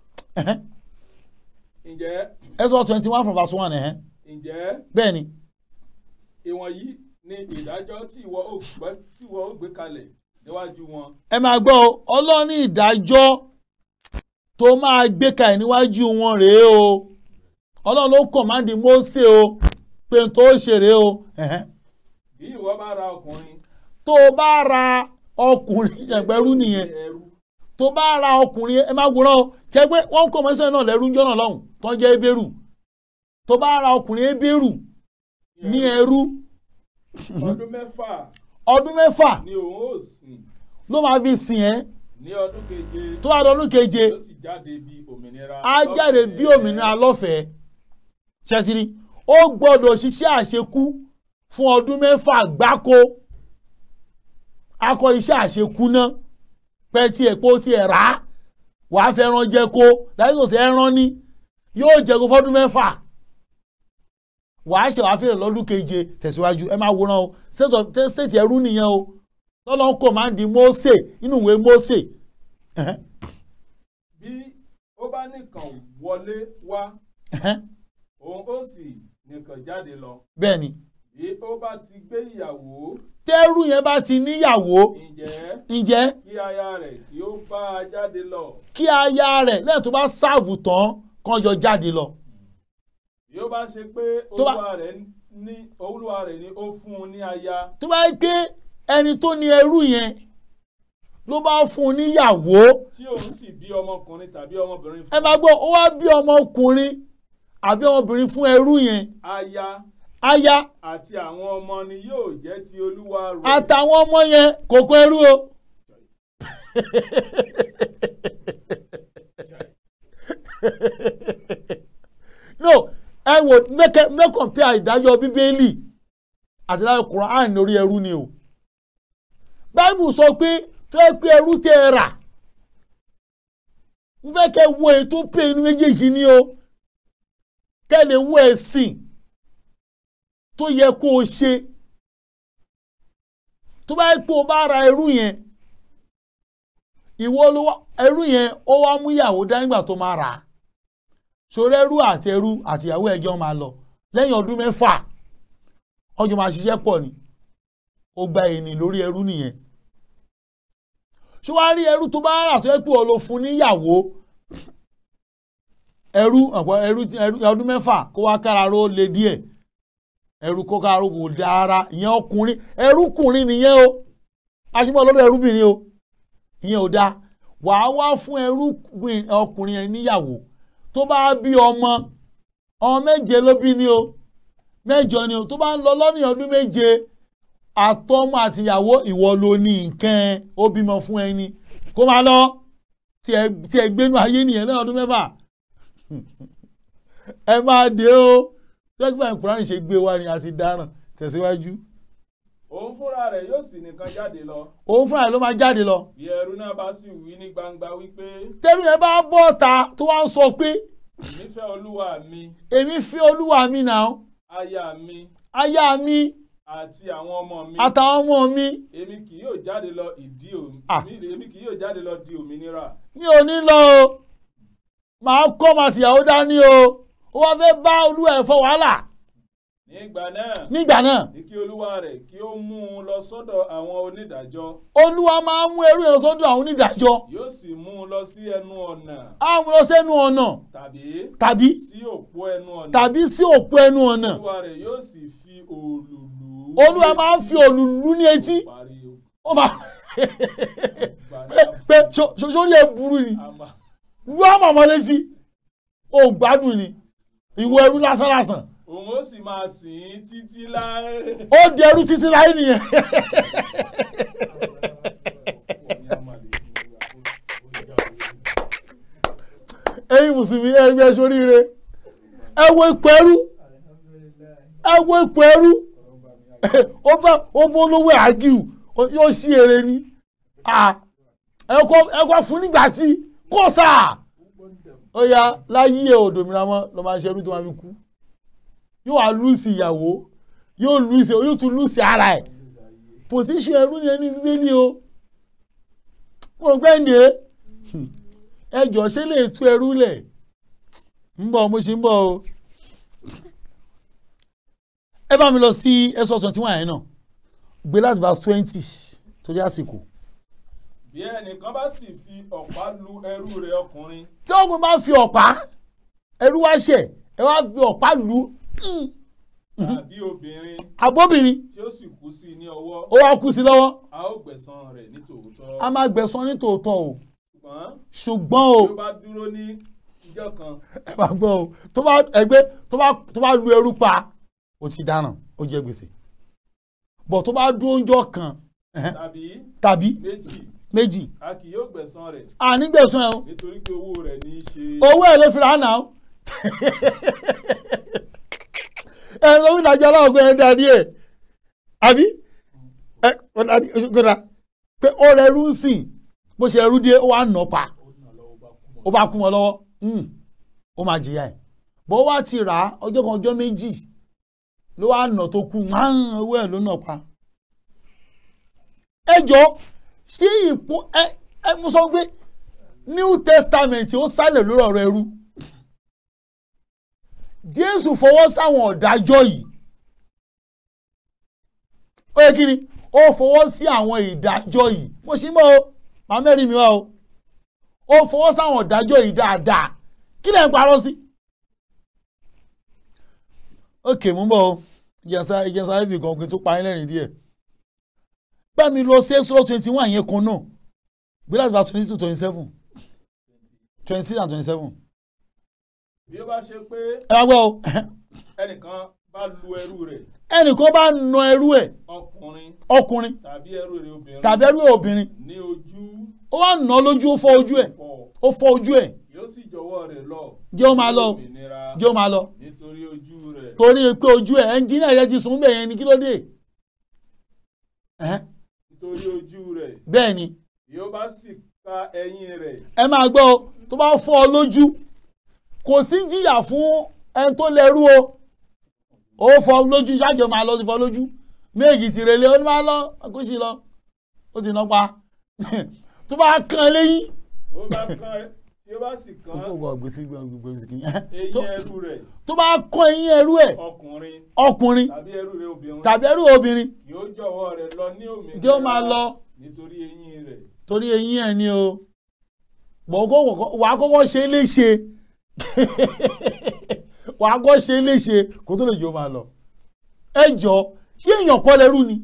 ǹjẹ́ Exodus twenty one from verse one ẹ̀hẹ́n. ǹjẹ́ bẹ́ẹ̀ ni ìwọ̀nyí ni ìdájọ́ tí ìwọ ó gbé tí ìwọ ó gbé kalẹ̀ níwájú wọn. ẹ máa gbọ́ o ọlọ́run ní ìdájọ́ tó máa gbé kalẹ̀ níwájú wọn rèé o ọlọ́run ló kọ̀mándì Mósè o pé n tó ṣe rèé o ẹ̀hẹ́n. bí ìwọ bá ra ọkùnrin. tó o bá ra ọkùnrin ẹgbẹ́rú nìyẹn ẹrú tó bá ra ọkùnrin ẹ máa wòran o kẹgbẹ́ wọ́n kọ́ mọ́sán náà lẹ́rú ńjọ́ náà lọ́hùn tó ń jẹ́ ebéèrú tó bá ra ọkùnrin ebéèrú ní ẹrú ọdún mẹ́fà ọdún mẹ́fà ni òun ó sìn ló máa fi sìn ẹ́ ní ọdún keje tó bá dọdún keje yóò sì jáde bí òmìnira. á jáde bí òmìnira lọ́fẹ̀ẹ́ ṣẹ́sìrì ó gbọ́dọ̀ ṣiṣẹ́ àṣekú fún ọdún mẹ́fà gbáko akọ iṣẹ́ àṣekú náà pẹ́ tí ẹ̀ pé ó ti ẹ̀ rà á wàá fẹ́ràn jẹ kó láti sòsì ẹran ní yóò jẹ kó fọ́dún mẹ́fà wàá ṣe wàá fẹ́rẹ̀ lọ́dún keje tẹ̀síwájú ẹ máa wòran o state of state ẹrú nìyẹn o lọ́lọ́ ń kọ̀ máa ń di Mósè nínú ìwé Mósè ẹ̀hẹ́n, bí ó bá nìkan wọlé wá ẹ̀hẹ́n, òun ó sì nìkan jáde lọ bẹ́ẹ̀ ni bí ó bá ti gbé ìyàwó tẹ́rù yẹn bá ti níyàwó ǹjẹ́ ǹjẹ́ kí aya rẹ̀ kí ó bá a jáde lọ kí aya rẹ̀ lẹ́yìn tó bá sáàvù tán kán yọ jáde lọ. bí ó bá ṣe pé Tó bá- olúwa rẹ̀ ní olúwa rẹ̀ ni ó fún un ní aya tó bá yẹ pé ẹni tó ní ẹrú yẹn ló bá fún un níyàwó tí òun sì bí ọmọkùnrin tàbí ọmọbìnrin ẹ máa gbọ́ ó wá bí ọmọkùnrin àbí ọmọbìnrin fún ẹrú yẹn aya aya àti àwọn ọmọ ni yóò jẹ́ ti olúwa rẹ̀. àtàwọn ọmọ yẹn kò kó ẹrú o. no ẹ wò mẹkẹ mẹkànpé ìdájọ́ bíbélì àti ìdájọ́ quran lórí ẹrú ni o báìbù sọ pé tó yẹ pé ẹrú tẹ ẹ rà n fẹ́ kẹ́ wo ètò pé inú méjèèjì ni o kẹ́ lè wo ẹ̀sìn tó yẹ kó o ṣe tó bá yẹ pé o bá ra ẹrú yẹn ìwọ ló wá ẹrú yẹn ó wá mú ìyàwó dá nígbà tó máa rà á sórí ẹrú àti ẹrú àti ìyàwó ẹjọ́ máa lọ lẹ́yìn ọdún mẹ́fà ọjọ́ máa ṣiṣẹ́ pọ̀ ni ó gba èèní lórí ẹrú nìyẹn ṣé wàá rí ẹrú tó bá rà tó yẹ pé o lọ fún níyàwó ẹrú ọ̀pọ̀ ẹrú ẹrú ọdún mẹ́fà kó wá kára ró le díẹ̀ ẹrú kó kára ró kò dára ìyẹn ọkùnrin ẹrúkùnrin nìyẹn o aṣípọ̀ lọ́dọ̀ ẹrúbìnrin o ìyẹn ò dáa wàá wá fún ẹrú ọkùnrin yẹn níyàwó tó bá bí ọmọ ọmọ méje ló bí ni o mẹ́jọ ni o tó bá ń lọ lọ́nà ọdún méje àtọmọ àtìyàwó ìwọ ló ní nǹkan ó bímọ fún ẹni kó máa lọ tí ẹ gbénu ayé nìyẹn lẹ́yìn ọdún mẹ́fà ẹ máa dé o tẹ́gbà ìkùránì ṣe gbé wa ni a ti dáràn tẹ̀síwájú. òun fúnra rẹ̀ yóò sì nìkan jáde lọ. òun fúnra rẹ̀ ló máa jáde lọ. bí ẹrú náà bá sì wí ní gbangba wípé. tẹ́lú yẹn bá bọ́ ta tó wá ń sọ pé. èmi fẹ́ olúwa mi. èmi fẹ́ olúwa mi náà. aya mi. aya mi. àti àwọn ọmọ mi. àtàwọn ọmọ mi. èmi kì yóò jáde lọ ìdí Ah. òmìnira. èmi kì yóò jáde lọ di òmìnira. mi ò ní lọ o màá kọ́ màtìyàwó dání o ó wá fẹ́ bá olúwa ẹ̀ fọ wàhálà nígbà náà. nígbà náà ní kí olúwa rẹ̀ kí ó mú un lọ sọ́dọ̀ àwọn onídàájọ́. olúwa máa ń mú ẹrú yẹn lọ sọ́dọ̀ àwọn onídàájọ́ yóò sì mú un lọ sí ẹnu ọ̀nà. á mú lọ sẹ́nu ọ̀nà tàbí tàbí sí òpó ẹnu ọ̀nà. tàbí sí òpó ẹnu ọ̀nà olúwa rẹ̀ yóò sì fi òòlù lù ú. olúwa máa ń fi òlùlù ní etí parí o. ó máa pé pé ṣo- ṣo- sórí ẹ burú ni àmà lu àmọ̀mọ́ létí ó gbádùn ni ìwọ ẹrú lásán lásán òun ó sì máa sìn ín títí láé. ó di ẹrú títí láyé nìyẹn ẹ̀yin mùsùlùmí ẹgbẹ́ sóríire ẹ wo ipò ẹrú ẹ wo ipò ẹrú ó bá ó bó olówó àgìw yóò ṣí èrè ni Ah, ẹ kọ́ ẹ kọ́ fún nígbà tí kò sáà ó yá láyé òdòmìnira mọ́ ló máa ń ṣe ẹrú tó máa fi kú yóò wá lùsì ìyàwó yóò lùsì yóò tún lùsì ara ẹ̀ pòsíṣàn ẹrú ni ẹni bíbélì o mo rò pé ní ẹ ẹjọ ṣe lè tú ẹrú lẹ̀ ń bọ̀ mo ṣe ń bọ̀ o ẹ bá mi lọ sí ẹsọ twenty one yẹn náà gbé láti verse twenty torí àsìkò bí ẹnìkan bá sì fi ọ̀pá lu ẹrú rẹ̀ ọkùnrin tí ọkùnrin bá fi ọ̀pá ẹrú wá ṣẹ̀ ẹ wá fi ọ̀pá lù ú tàbí obìnrin abóbìnrin tí ó sì kú sí i ní ọwọ́ ó wá kú sí lọ́wọ́ a ó gbẹ̀san rẹ̀ ní tòótọ́. a máa gbẹ̀san ní tòótọ́ o ṣùgbọ́n ṣùgbọ́n o tí ó bá dúró ní ìjọ kan ẹ máa gbọ́ o tó bá ẹgbẹ́ tó bá tó bá lu ẹrú pa ó ti dáràn ó jẹ gbèsè bọ̀ tó bá dúró ńjọ́ kan ẹhẹ́n, tàbí tàbí méjì méjì a kì yóò gbẹ̀san rẹ̀ ànígbẹ̀san ẹ̀ o nítorí pé owó rẹ̀ ní í ṣe. owó ẹ̀ ló fi rà á nà ó ẹ sọ fún ìdájọ́ ọlọ́ọ̀gbẹ́ ẹ dá díẹ̀ àbí ẹ kò dá ní oṣù kódà pé ó rẹ ẹrú ń sìn bó ṣe ẹrú díẹ̀ ó wà nà pa ó bá kú mọ́ lọ́wọ́ hmm, ó máa jìyà ẹ̀ bó wá ti rà á ọjọ́ kan ọjọ́ méjì ló wá nà tó kú márùn owó ẹ̀ ló nà pa ẹ jọ sí ipò ẹ ẹ mo sọ pé new testament ó sálẹ̀ lórí ọ̀rọ̀ ẹrú jésù fọwọ́ sáwọn ọ̀dájọ́ yìí ó yẹ kí ni ó fọwọ́ sí àwọn ìdájọ́ yìí mo ṣì ń bọ̀ o màá mẹ́rin mi wá o ó fọwọ́ sáwọn ìdájọ́ yìí dáadáa kí lẹ̀ ń parọ́ sí. ókè mú bọ̀ o ìjẹsà ìjẹsà ibi kan kí n tó pa yín lẹ́rìn díẹ̀ bá mi lọ sí exodus twenty one yẹn kan náà gbé láti verse twenty to twenty seven twenty six and twenty seven bí ó bá ṣe pé ẹ wá gbọ́ o ẹnìkan bá lu ẹrú rẹ̀ ẹnìkan bá na ẹrú ẹ̀ ọkùnrin ọkùnrin tàbí ẹrú rẹ̀ obìnrin tàbí ẹrú ẹ̀ obìnrin ní ojú ó wá nà án lójú ó fọ́ ojú ẹ̀ fọ́ ó fọ́ ojú ẹ̀ yóò sì jọ̀wọ́ rẹ̀ lọ jẹ́ ó máa lọ òmìnira jẹ́ ó máa lọ nítorí ojú rẹ̀ torí pé ojú ẹ̀ ẹnjìnìà yẹn ti sùn bẹ́ẹ̀ yẹn ni kí ló dé Ẹ̀hẹ́n, nítorí ojú rẹ̀ bẹ́ẹ̀ ni bí ó bá sì ka ẹ̀yìn rẹ̀ ẹ máa gbọ́ o tó bá fọ́ ọ lójú kò sí jìyà fún ẹni tó lẹ́rú o ó fọ́ lójú ṣáàjọ máa lọ sí fọ́ lójú méjì ti relé ó ní máa lọ kó sì lọ ó ti ná pa tó bá kàn léyìn. ó bá kan tí ó bá sì kan eyín ẹrú rẹ̀ tó bá kàn eyín ẹrú ẹ̀ ọkùnrin ọkùnrin tàbí ẹrú rẹ̀ obìnrin tàbí ẹrú obìnrin yóò jọ̀wọ́ rẹ̀ lọ ní òmìnira jẹ́ ó máa lọ nítorí eyín rẹ̀ torí eyín ẹ̀ ni o bọ̀gọ́ wà á kọ́kọ́ ṣe é léṣe wà á kọ́ ṣe é léṣe kó tó lè jẹ́ ó máa lọ ẹ jọ ṣé èèyàn kọ́ lẹ́rú ni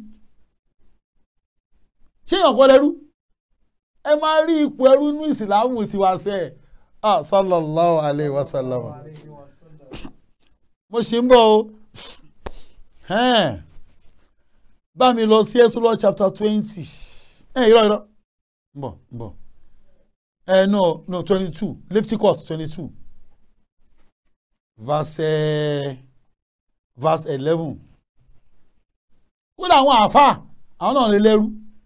ṣé èèyàn kọ́ lẹ́rú ẹ máa rí ipò ẹrú ní ìsìlámù tiwa sẹ́ ẹ̀ ah sallallahu alayhi wa sallam mo ṣe ń bọ̀ o Ẹn. bá mi lọ sí Exodus chapter twenty ẹ irọ́ irọ́ ń bọ̀ ń bọ̀ ẹ no no twenty two Leviticus twenty two verse eh, verse eleven kódà àwọn àáfàá àwọn náà lè lẹ́rú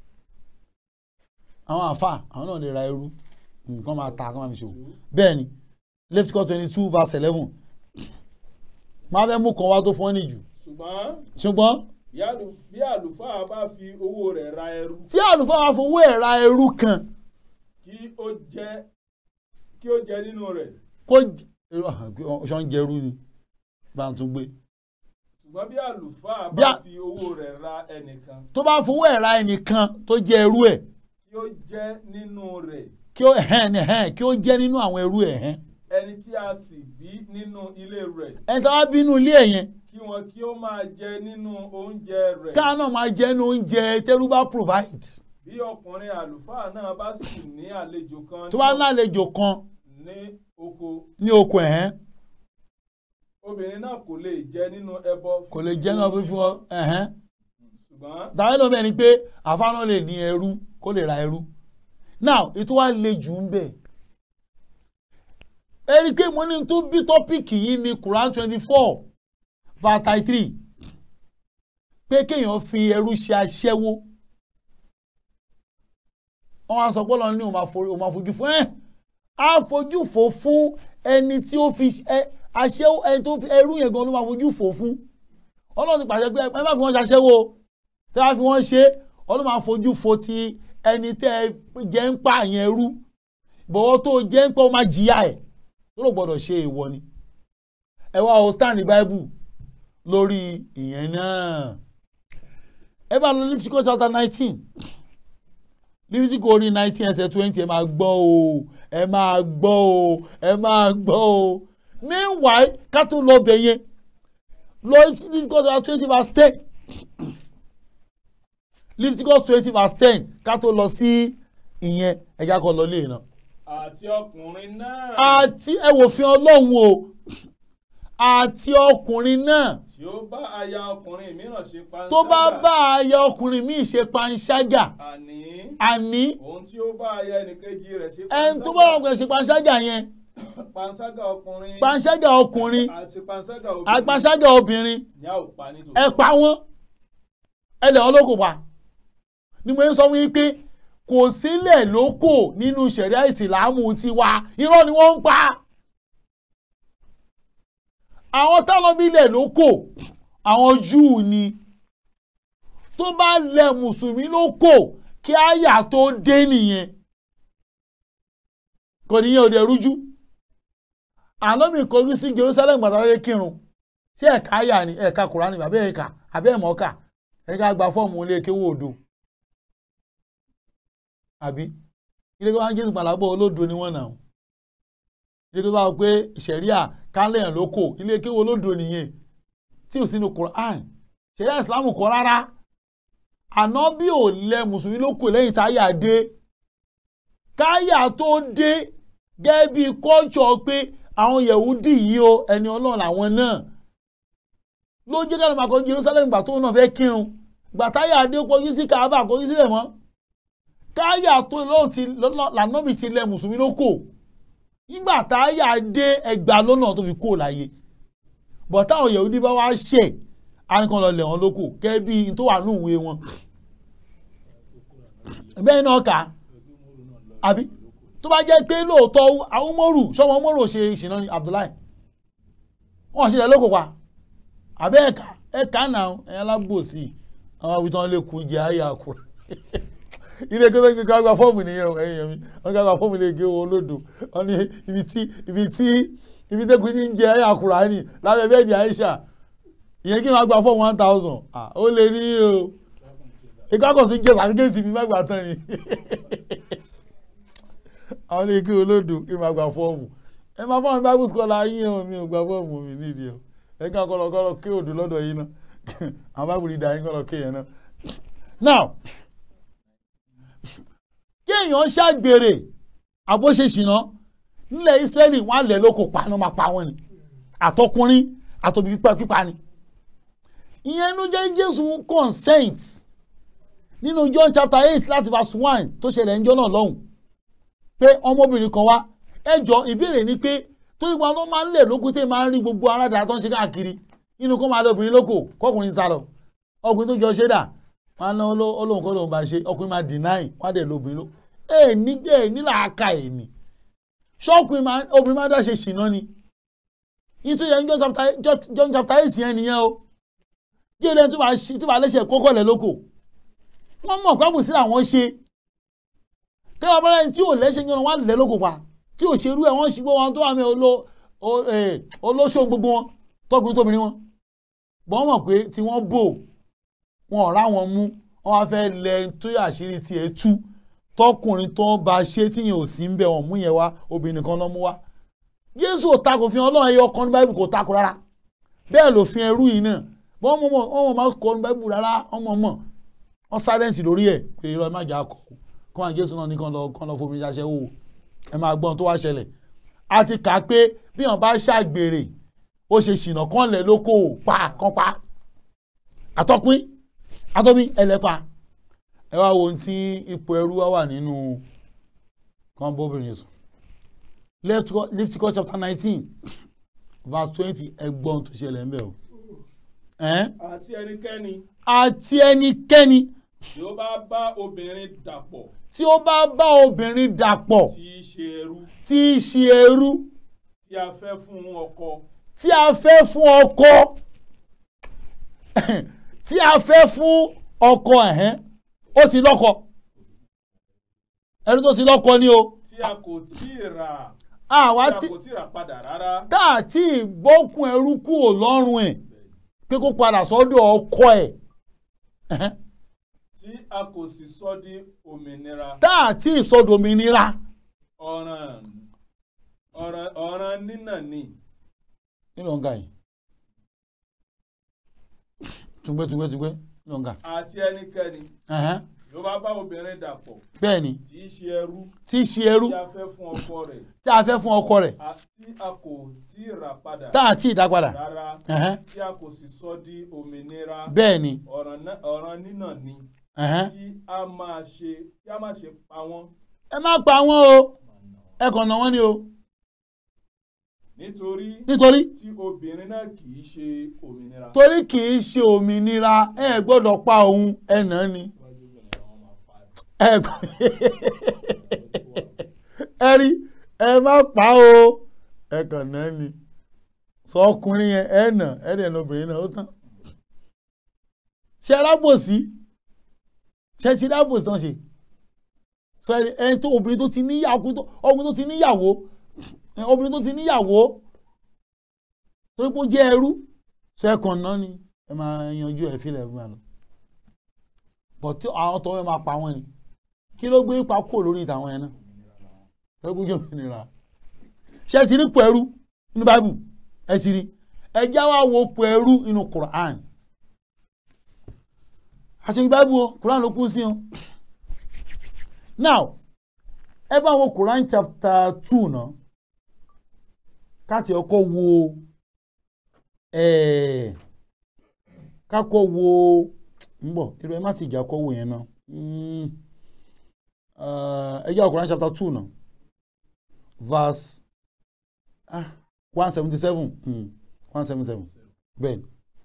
àwọn àáfàá àwọn náà lè ra ẹrú nǹkan máa ta kán máa fi ṣòwò bẹ́ẹ̀ ni Leviticus twenty two verse eleven máa fẹ́ mú kan wá tó fún ọ́ nìjù ṣùgbọ́n ṣùgbọ́n bí àlù- bí àlùfáà bá fi owó rẹ̀ ra ẹrú tí àlùfáà wá fowó ẹ̀ ra ẹrú kan kí ó jẹ kí ó jẹ nínú rẹ̀ kó ṣọ́ ń jẹrú ni bá ń tún gbé ṣùgbọ́n bí àlùfáà Bí bá a- fi owó rẹ̀ ra ẹnìkan tó bá fowó ẹ̀ ra ẹnìkan tó jẹ ẹrú ẹ̀ kí ó jẹ nínú rẹ̀ kí ó ẹ̀hẹ́n ẹ̀hẹ́n kí ó jẹ́ nínú àwọn ẹrú ẹ̀ ẹ̀hẹ́n ẹni tí a sì bí nínú ilé rẹ̀ ẹni tó bá bínú ilé ẹ̀ yẹn kí wọn kí ó máa jẹ nínú oúnjẹ rẹ̀ káà náà máa jẹ́ ní oúnjẹ tẹ́rú bá provide bí ọkùnrin àlùfáà náà bá sì ní àlejò kan tó bá ní àlejò kan ní oko ní oko ẹ̀hẹ́n obìnrin náà kò lè jẹ nínú ẹbọ kò lè jẹ́ náà fífún ọ ẹ̀hẹ́n ṣùgbọ́n tàbí lómi ẹni pé àfáàná lè ní ẹrú kó lè ra ẹrú now ètò wa le jù ń bẹ̀ ẹni pé mo ní tó bí tọ́pìkì yìí ní Quran twenty four verse thirty three pé kéèyàn fi ẹrú ṣe aṣẹ́wó wọ́n wá sọ pé ọlọ́run ní òun máa forí- òun máa fojú fún ẹ́ á fojú fò fún ẹni tí ó fi ẹ- aṣẹ́wó ẹni tó fi ẹrú yẹn gan ló máa fojú fò fún ọlọ́run ti pàṣẹ pé ẹ má fi wọ́n ṣaṣẹ́wó o tẹ́ bá fi wọ́n ṣe ọlọ́run máa fojú fo ti ẹni tẹ́ ẹ jẹ́ ń pa àyẹn rú bọ̀wọ́ tó jẹ́ ń pẹ́ ó máa jìyà ẹ̀ tó ló gbọ́dọ̀ ṣe èèwọ̀ ni ẹ wá o stand bible lórí ìyẹn náà ẹ bá lọ Leviticus chapter nineteen Leviticus orí nineteen ẹsẹ̀ twenty ẹ máa gbọ́ o ẹ máa gbọ́ o ẹ máa gbọ́ o meanwhile ká tó lọ bẹ̀ yẹn lọ Leviticus chapter twenty verse ten Leviticus twenty verse ten ká tó lọ sí ìyẹn ẹja kan lọ lé náà. àti ọkùnrin náà àti ẹ wò fi ọlọ́run o àti ọkùnrin náà tí ó bá aya ọkùnrin mìíràn ṣe panṣágà tó bá bá aya ọkùnrin míì ṣe panṣágà àní àní òun tí ó bá aya ẹnìkejì rẹ̀ ṣe ẹni tó bá ọkùnrin ṣe panṣágà yẹn panṣágà ọkùnrin panṣágà ọkùnrin àti panṣágà àti obìnrin panṣágà obìnrin ní a ò pa nítorí ẹ pa wọ́n ẹ lẹ̀ ọlọ́kò pa ni mo ń sọ fún yín pé kò sílẹ̀ lóko nínú ṣẹ̀ríà ìsìlámù tiwa irọ́ ni wọ́n ń pa àwọn tálọ́bílẹ̀ lóko àwọn júù ni tó bá lẹ̀ mùsùlùmí lóko kí àyà tó dé nìyẹn kò níyẹn ò dẹ̀ rújú ànábì kọjú sí Jerusalem gbàtàwé kírun ṣé ẹ̀ka àyà ni ẹ̀ka kùránì àbẹ́ ẹ̀ka àbẹ́ ẹ̀mọ́ka ẹ̀ka gba fọ́ọ̀mù ilé kéwò odò àbí ilé tó bá ń jésù pàlábọ̀ olódo ni wọ́n nà ó ilé tó bá wọ pé ṣẹ̀ríà kálẹ̀yàn ló kò ilé kéwò olódo nìyẹn tí ò sínú Quran ṣẹ̀ríà ìsìlámù kọ́ rárá ànábì ò lẹ mùsùlùmí ló kò lẹ́yìn táyà dé káyà tó dé gẹ́gẹ́ bí kọ́ńtsọ̀ pé àwọn yẹ̀wúdì yìí o ẹni ọlọ́run làwọn náà ló jẹ́ ká ló máa kọ́ Jerusalem gbà tó náà fẹ́ kírun gbà táyà dé kọjú sí Kaaba kọjú sílẹ̀ mọ́ káyà tó lọ́run ti lànà mi ti lẹ mùsùlùmí ló kò nígbà táyà dé ẹgbàá lọ́nà tó fi kó láyé bọ̀ táwọn yẹ̀wúdí bá wá ṣẹ̀ àríkan lọ lẹ̀ wọ́n lóko kẹ́ bí n tó wà ní ìwé wọn bẹ́ẹ̀ náà kà á àbí tó bá jẹ́ pé lóòótọ́ àwọn mọ́rù sọ́mọ mọ́rù ṣe ìṣìná ni Abdullahi wọ́n ṣe lẹ̀ lóko pa àbẹ́ ẹ̀ka ẹ̀ka náà ẹ̀yà alábòsí àwọn àwítán lè kú jẹ́ àyà àkùrà ilé ẹgbẹ́ gbẹ́gbẹ́ ká gba fọ́ọ̀mù nìyẹn o ẹ̀yìn mi wọ́n ká gba fọ́ọ̀mù lè gé owó olódò wọ́n ní ibi tí ibi tí ibi tẹ́kùn ti ń jẹ àyà àkùrà ni lábẹ́ bẹ́ẹ̀ di Aisha ìyẹn kí wọ́n gba fọ́ọ̀mù one thousand ó lè rí o ìkákọ̀sí jẹ́ sàkéjì mi má gbà tán ni àwọn ilé kí olódò kí n máa gba fọ́ọ̀mù ẹ máa fọ́ọ̀mù bible scholar yín o mi ò gba fọ́ọ̀mù mi nídìí o ẹ ká kọ́ lọ kọ́ lọ kí odò lọ́dọ̀ yín náà àwọn bible reader yín kọ́ lọ kí yẹn náà. now kí èèyàn ṣàgbèrè àbóṣeṣìná nílẹ̀ Ísírẹ́lì wọ́n á lẹ̀ lóko paná máa pa wọ́n ni àtọkùnrin àtòbí pípa ni ìyẹn ló jẹ́ Jésù consent nínú John chapter eight láti verse one tó ṣẹlẹ̀ níjọ́ náà lọ́hùn pé ọmọbìnrin kan wá ẹjọ́ ìbéèrè ni pé tó ìgbà tó máa ń lè lókun tẹ́ máa ń rí gbogbo aráàdá tó ń ṣe káàkiri inú kó máa lé obìnrin lóko kọkùnrin sá lọ ọkùnrin tó jọ ṣé dà wọn ná olóhùn kó lóun bá ṣe ọkùnrin máa deny wọn á dẹ̀ lóbìnrin ló ẹ ní ẹ nílà aka ẹ ní ṣọ́ọ̀kùnrin máa obìnrin máa dá ṣe ṣìná ni nítorí yẹn John chapter eight yẹn nìyẹn o jẹ́rẹ́ tó bá lẹ́sẹ̀ kókó lẹ̀ lóko wọ́n mọ̀ pé àbùsí làwọn ṣe kí wọ́n bára ẹni tí ò lẹ́sẹ̀ yẹn wọ́n á lẹ́ lóko pa tí ò ṣerú ẹ̀ wọ́n ṣì gbọ́ wọn tó wà mí olóṣò gbogbo wọn tọkùnrin tóbìnrin wọn bọ́n mọ̀ pé tí wọ́n bò wọn ọ̀rá wọn mú wọn wá fẹ́ lẹ tó àṣírí tiẹ̀ tú tọkùnrin tó bá ṣe tíyẹn ò sí ń bẹ̀ wọ́n mú yẹn wá obìnrin kan lọ́ mú wá Jésù ò takò fi Ọlọ́run ẹyọ kan ní Báíbù kò takò rárá bẹ́ẹ̀ lòfin ẹrú yìí náà wọ́n mọ̀ wọ́n mọ̀ máa kọ́ ní Báíbù rárá wọ́n mọ̀ mọ̀ wọ́n sáyẹ́ǹsì lórí ẹ̀ pé irọ́ ẹ má jà kọ́ kó máa Jésù náà ní kàn lọ kàn lọ fomi ṣaṣẹ́ wò ẹ máa gbọ́n tó wá ṣẹlẹ̀ a ti kà á pé bí wọ́n bá ṣàgbèrè ó ṣe ṣìnà kán lẹ̀ lóko pa kán pa àtọ́pín àtọ́pín ẹlẹ́pa ẹ wá wo ohun tí ipò ẹrú wá wà nínú kan bóbìnrin sùn Leviticus chapter nineteen verse twenty ẹgbọ́n tó ṣẹlẹ̀ ń bẹ̀ o. àti ẹnikẹ́ni àti ẹnikẹ́ni tí ó bá bá obìnrin dàpọ̀ tí ó bá bá obìnrin dàpọ̀ tí í ṣe ẹrú tí í ṣe ẹrú tí a fẹ́ fún ọkọ tí a fẹ́ fún ọkọ tí a fẹ́ fún ọkọ ẹ̀hẹ́n ó ti lọ́kọ ẹrú tó ti lọ́kọ ni o tí a kò tí ì rà àwa tí tí a kò tí ì rà padà rárá tá a ti gbókun ẹrú kúrò lọ́rùn ẹ̀ pé kó padà sọ́dọ̀ ọkọ ẹ̀ ẹ̀hẹ́n. tí a kò sì sọ di òmìnira tá a ti ìsọdòmìnira ọ̀ràn ọ̀ràn ọ̀ràn nínà ni nínú ọ̀gá yìí tùgbẹ́ tùgbẹ́ tùgbẹ́ nínú ọ̀gá àti ẹnikẹ́ni ẹ̀hẹ́n. tí ó bá bá obìnrin dàpọ̀ bẹ́ẹ̀ ni tí í ṣe ẹrú tí í ṣe ẹrú tí a fẹ́ fún ọkọ rẹ̀ tí a fẹ́ fún ọkọ rẹ̀ a- tí a kò tí ì rà padà tá a ti ìdápadà rárá ẹ̀hẹ́n. tí a kò sì sọ di òmìnira bẹ́ẹ̀ ni ọ̀ràn náà- ọ̀ràn nínà ni ẹ̀hẹ́n. kí a máa ṣe kí a máa ṣe pa wọ́n ẹ má pa wọ́n o ẹ kàn ná wọ́n ni o nítorí nítorí tí obìnrin náà kì í ṣe òmìnira. torí kì í ṣe òmìnira ẹ gbọ́dọ̀ pa òun ẹ nà án ni ẹ gbọ́- ẹ rí ẹ má pa o ẹ kàn ná ni sọ ọkùnrin yẹn ẹ nà ẹ dẹ̀ nà obìnrin náà ó tán ṣe rábòsí ṣe ti rábòsí tán ṣe sọ ẹni ẹni tó obìnrin tó ti níyàwó tó- ọkùnrin tó ti níyàwó ẹ, obìnrin tó ti níyàwó torí pé ó jẹ́ ẹrú sọ ẹ kàn ná ni ẹ máa yanjú ẹ fílẹ̀ fún wa lọ bọ̀ tí àwọn tó máa pa wọ́n ni kí ló gbé ipa kúrò lórí ìtàwọn yẹn náà ẹ gbójú òmìnira ṣé ẹ ti rí pẹ̀rú nínú báìbù ẹ ti rí ẹ já wa wo pẹ̀rú nínú Quran àti báìbù o Quran ló kún sí o now ẹ bá wo Quran chapter two náà káti ọkọ wo ẹ̀ẹ́ kákọ wo ń bọ̀ irú ẹ má sì jà kọ́ wo yẹn náà Mm. Uh, ẹ jẹ́ Quran chapter two náà verse ah one seventy seven one seventy seven bẹ́ẹ̀ ni.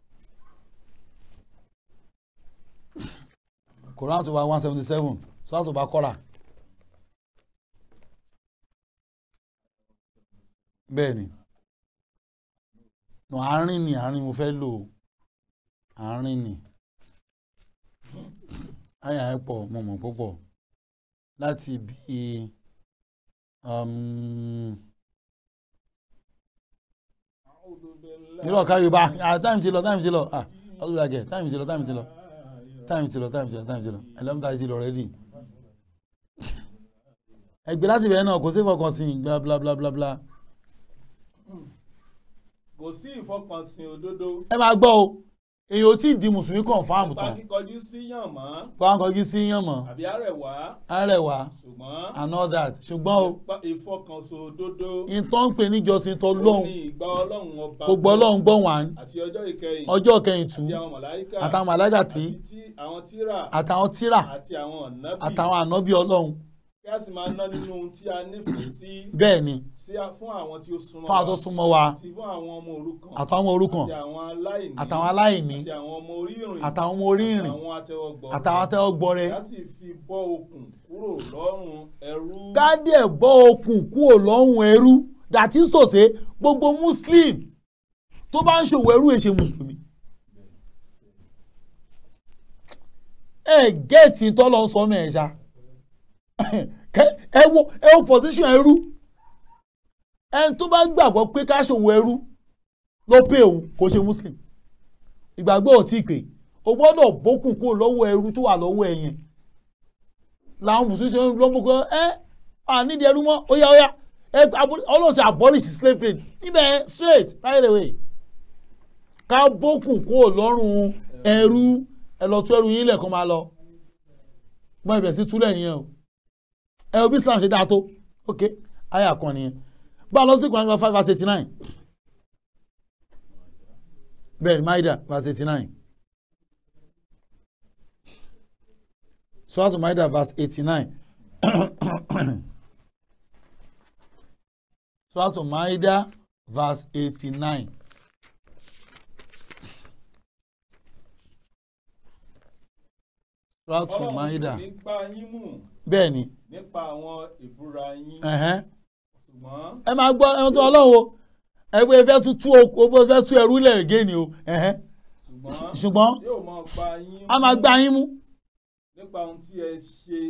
Quran tó bá one seventy seven sọ́dọ̀ tó bá kọ́ra. bẹ́ẹ̀ ni no àárín ni àárín mo fẹ́ lò ó. àárín ni àyà ẹ̀ pọ̀ mo mọ̀ púpọ̀ láti bí um, irọ́ ká yorùbá ah time ti lọ time ti lọ ah ọdún ìlàjẹ time ti lọ time ti lọ time ti lọ time ti lọ time ti lọ eleven thirty lọ ready ẹgbẹ́ láti bẹ̀rẹ̀ náà kò sí fọkàn sí bla bla bla bla bla kò sí ìfọkànsìn òdodo ẹ máa gbọ́ o èyí ò tí ì di mùsùlùmí confam nípa tán kíkọjú sí yàn mọ́ kó à ń kọjú sí yàn mọ́ àbí àrẹ̀wá arẹwà ṣùgbọ́n and all that ṣùgbọ́n o nípa ìfọkànsìn òdodo ìtàn ń pè níjọsìn tó ó lóhùn ní ìgbà ọlọ́run ọba kò gbọ́ lọ́hùn gbọ́ wàn àti ọjọ́ ìkẹyìn ọjọ́ kẹyìn tù àti àwọn màláíkà àtàwọn màláíkà tí àti tí àwọn tírà àtàwọn tírà àti àwọn ọ̀nàbì àtàwọn ànábì ọlọ́run kí a sì máa ná nínú ohun tí a nífẹ̀ẹ́ sí bẹ́ẹ̀ ni sí a- fún àwọn tí ó súnmọ́ fún àwọn tó súnmọ́ wa àti fún àwọn ọmọ òrukàn àtàwọn ọmọ òrukàn àti àwọn aláìní àtàwọn aláìní àti àwọn ọmọ orí ìrìn àtàwọn ọmọ orí ìrìn àwọn atẹ́wọ́gbọ̀ àtàwọn atẹ́wọ́ gbọrẹ kí a sì fi bọ́ okùn kúrò lọ́rùn ẹrú kádẹ̀ bọ́ okùn kúrò lọ́rùn ẹrú that is to say gbogbo muslim tó bá ń ṣòwò ẹrú èṣe mùsùlùmí ẹ gẹ́ẹ̀tì tọ́lọ́ ń sọ mẹ́ẹ̀ṣá ẹ wo ẹ wo position ẹrú ẹni tó bá gbàgbọ́ pé ká ṣòwò ẹrú ló pé òun kò ṣe muslim ìgbàgbọ́ ò tí ì pé o gbọ́dọ̀ bókùn kúrò lọ́wọ́ ẹrú tó wà lọ́wọ́ ẹ yẹn làwọn mùsùlùmí ṣe ń lọ́mú kan ẹ́ ànídìí ẹrú mọ́ ó yá ó yá ẹ aboli- ọlọ́run ṣe abolish slave trade níbẹ̀ straight right away ká bókùn kúrò lọ́rùn ẹrú ẹ lọ tú ẹrú yín lẹ́ẹ̀kan máa lọ mọ ibẹ̀ sí túlẹ̀ nìyẹn o ẹ o bí Islam ṣe dáa tó ok àyà kan nìyẹn bá a lọ sí Quran five verse eighty nine bẹ́ẹ̀ Maida verse eighty nine. Surah Maida verse 89. Surah Maida verse 89. Surah ọlọ́run Maida. kò ní gbá yín mú Bẹ́ẹ̀ ni. nípa àwọn ìbúra yín ẹ̀hẹ́n. ṣùgbọ́n Ẹ máa gbọ́ ẹran tó ọlọ́run o. Ẹgbẹ́ ìfẹ́ tún tú o bó fẹ́ tú ẹrú lẹ̀ gé ni o. ẹ̀hẹ́n. ṣùgbọ́n Ṣùgbọ́n yóò máa gbá yín a máa gbá yín mú. nípa ohun tí ẹ ṣe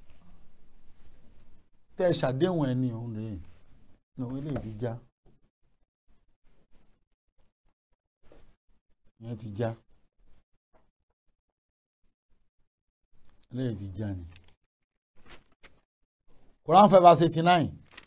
Tẹ́ ẹ ṣàdéhùn ẹni òun rèé. Ìnáwó ilé ti já. Ìyẹn ti já. Ilé ti já ni. Quran five verse eighty nine.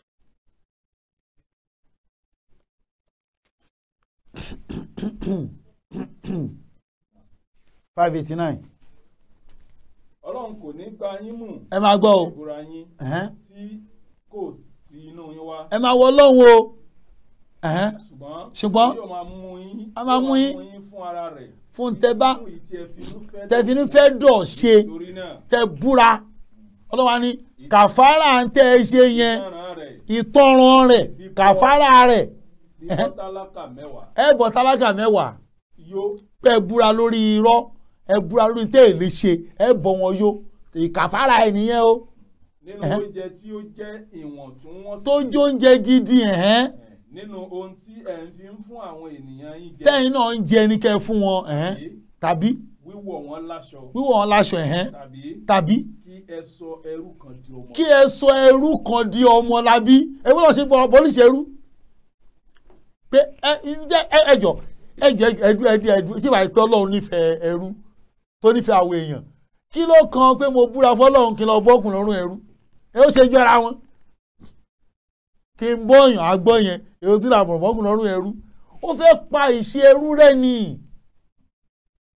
five eighty nine. ọlọ́run kò ní gbá yín mú Ẹ máa gbọ́ o. ìbúra yín Ẹ̀hẹ́n. tí kò ti inú yín wá Ẹ máa wọ Ọlọ́run o. Ẹ̀hẹ́n. ṣùgbọ́n Ṣùgbọ́n yóò máa mú yín a máa mú yín yóò fún ara rẹ̀ fún tẹ bá fún ìtì ẹ̀fínú fẹ́ tẹ̀fínú fẹ́ dọ̀ ṣe torí náà tẹ búra ọlọ́wà ní kàfàrà ń tẹ́ ẹ ṣe yẹn ìtanràn rẹ̀ ìtọ́ran rẹ̀ kàfàrà rẹ̀ bí bọ́tálákà mẹ́wàá ẹ bọ̀ tálákà mẹ́wàá yóò ẹ búra lórí irọ́ ẹ búra lórí tẹ́ ẹ lè ṣe ẹ bọ̀ wọn yó ìkàfàrà ẹ nìyẹn o nínú Ẹ̀hẹ́. oúnjẹ tí ó jẹ́ ìwọ̀ntúnwọ̀nsì tó jó oúnjẹ gidi ẹ̀hẹ́n ẹ̀, nínú ohun tí ẹ̀ ń fi ń fún àwọn ènìyàn yín jẹ tẹ́yìn náà ń jẹ ní kẹ́ ẹ fún wọn ẹ̀hẹ́n tàbí tàbí wíwọ̀ wọn láṣọ wíwọ̀ wọn láṣọ ẹ̀hẹ́n tàbí tàbí kí ẹ sọ ẹrú kan di ọmọ kí ẹ sọ ẹrú kan di ọmọ labí ẹ gbọ́dọ̀ ṣe bọ̀ pọ́líṣì ẹrú pé ẹ ẹ ẹ ẹjọ ẹjọ ẹdú ẹdú ẹdú tí wàá pẹ́ ọlọ́run nífẹ̀ẹ́ ẹrú tó nífẹ̀ẹ́ àwọn èèyàn kí ló kan pé mo búra fọlọ́run kí n lọ bọ́kùn lọ́rùn ẹrú ẹ ó ṣe jọra wọn kí n bọ́yàn àgbọ̀ yẹn èyí tí làbọ̀ bọ́kùn lọ́rùn ẹrú ó fẹ́ pa ìṣe ẹrú rẹ̀ ni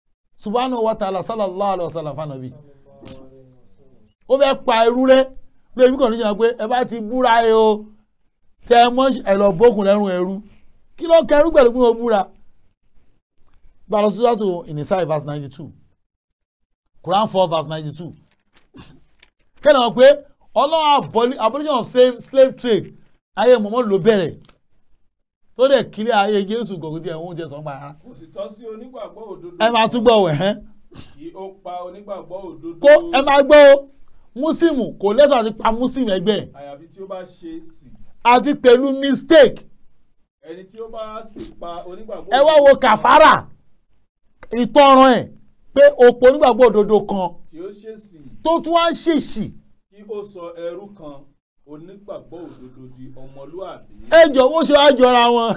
subhanahu wa ta'ala sallallahu alayhi wa sallam fanabi ó fẹ́ pa ẹrú rẹ̀ pé èmi kàn ní sọ pé ẹ bá ti búra ẹ o tẹ ẹ mọ́ ẹ lọ bókun lẹ́rùn ẹrú kí ló kẹrú pẹ̀lú pé mo búra gba lọ sí sọ́tò ìnísàì verse ninety two Quran four verse ninety two kẹ́ni wọ́n pé ọlọ́run abolition of slave, slave trade ayé mọ̀mọ́ ló bẹ̀rẹ̀ tó dẹ̀ kílẹ̀ ayé Jésù gọ̀gùn tí ẹ̀ ń oúnjẹ sọ̀gbà ara kò sì tọ́ sí onígbàgbọ́ òdodo ẹ máa túbọ̀ wẹ̀ hẹ́n kí ó pa onígbàgbọ́ òdodo kó ẹ máa gbọ́ o músìmù kò lẹ́tọ̀ọ́ àti pa músìmù ẹgbẹ́ ẹ̀ àyàfi tí ó bá ṣe sí àti pẹ̀lú mistake ẹni tí ó bá sì pa onígbàgbọ́ ẹ wá wo kàfárà ìtọ́ran ẹ̀ pé òpó onígbàgbọ́ òdodo kan tí ó ṣe sí tó tún wá ń ṣèṣì kí ó sọ ẹrú kan onígbàgbọ́ òdodo di ọmọlúàbí ẹ jọ wọ́n ṣe wá jọra wọn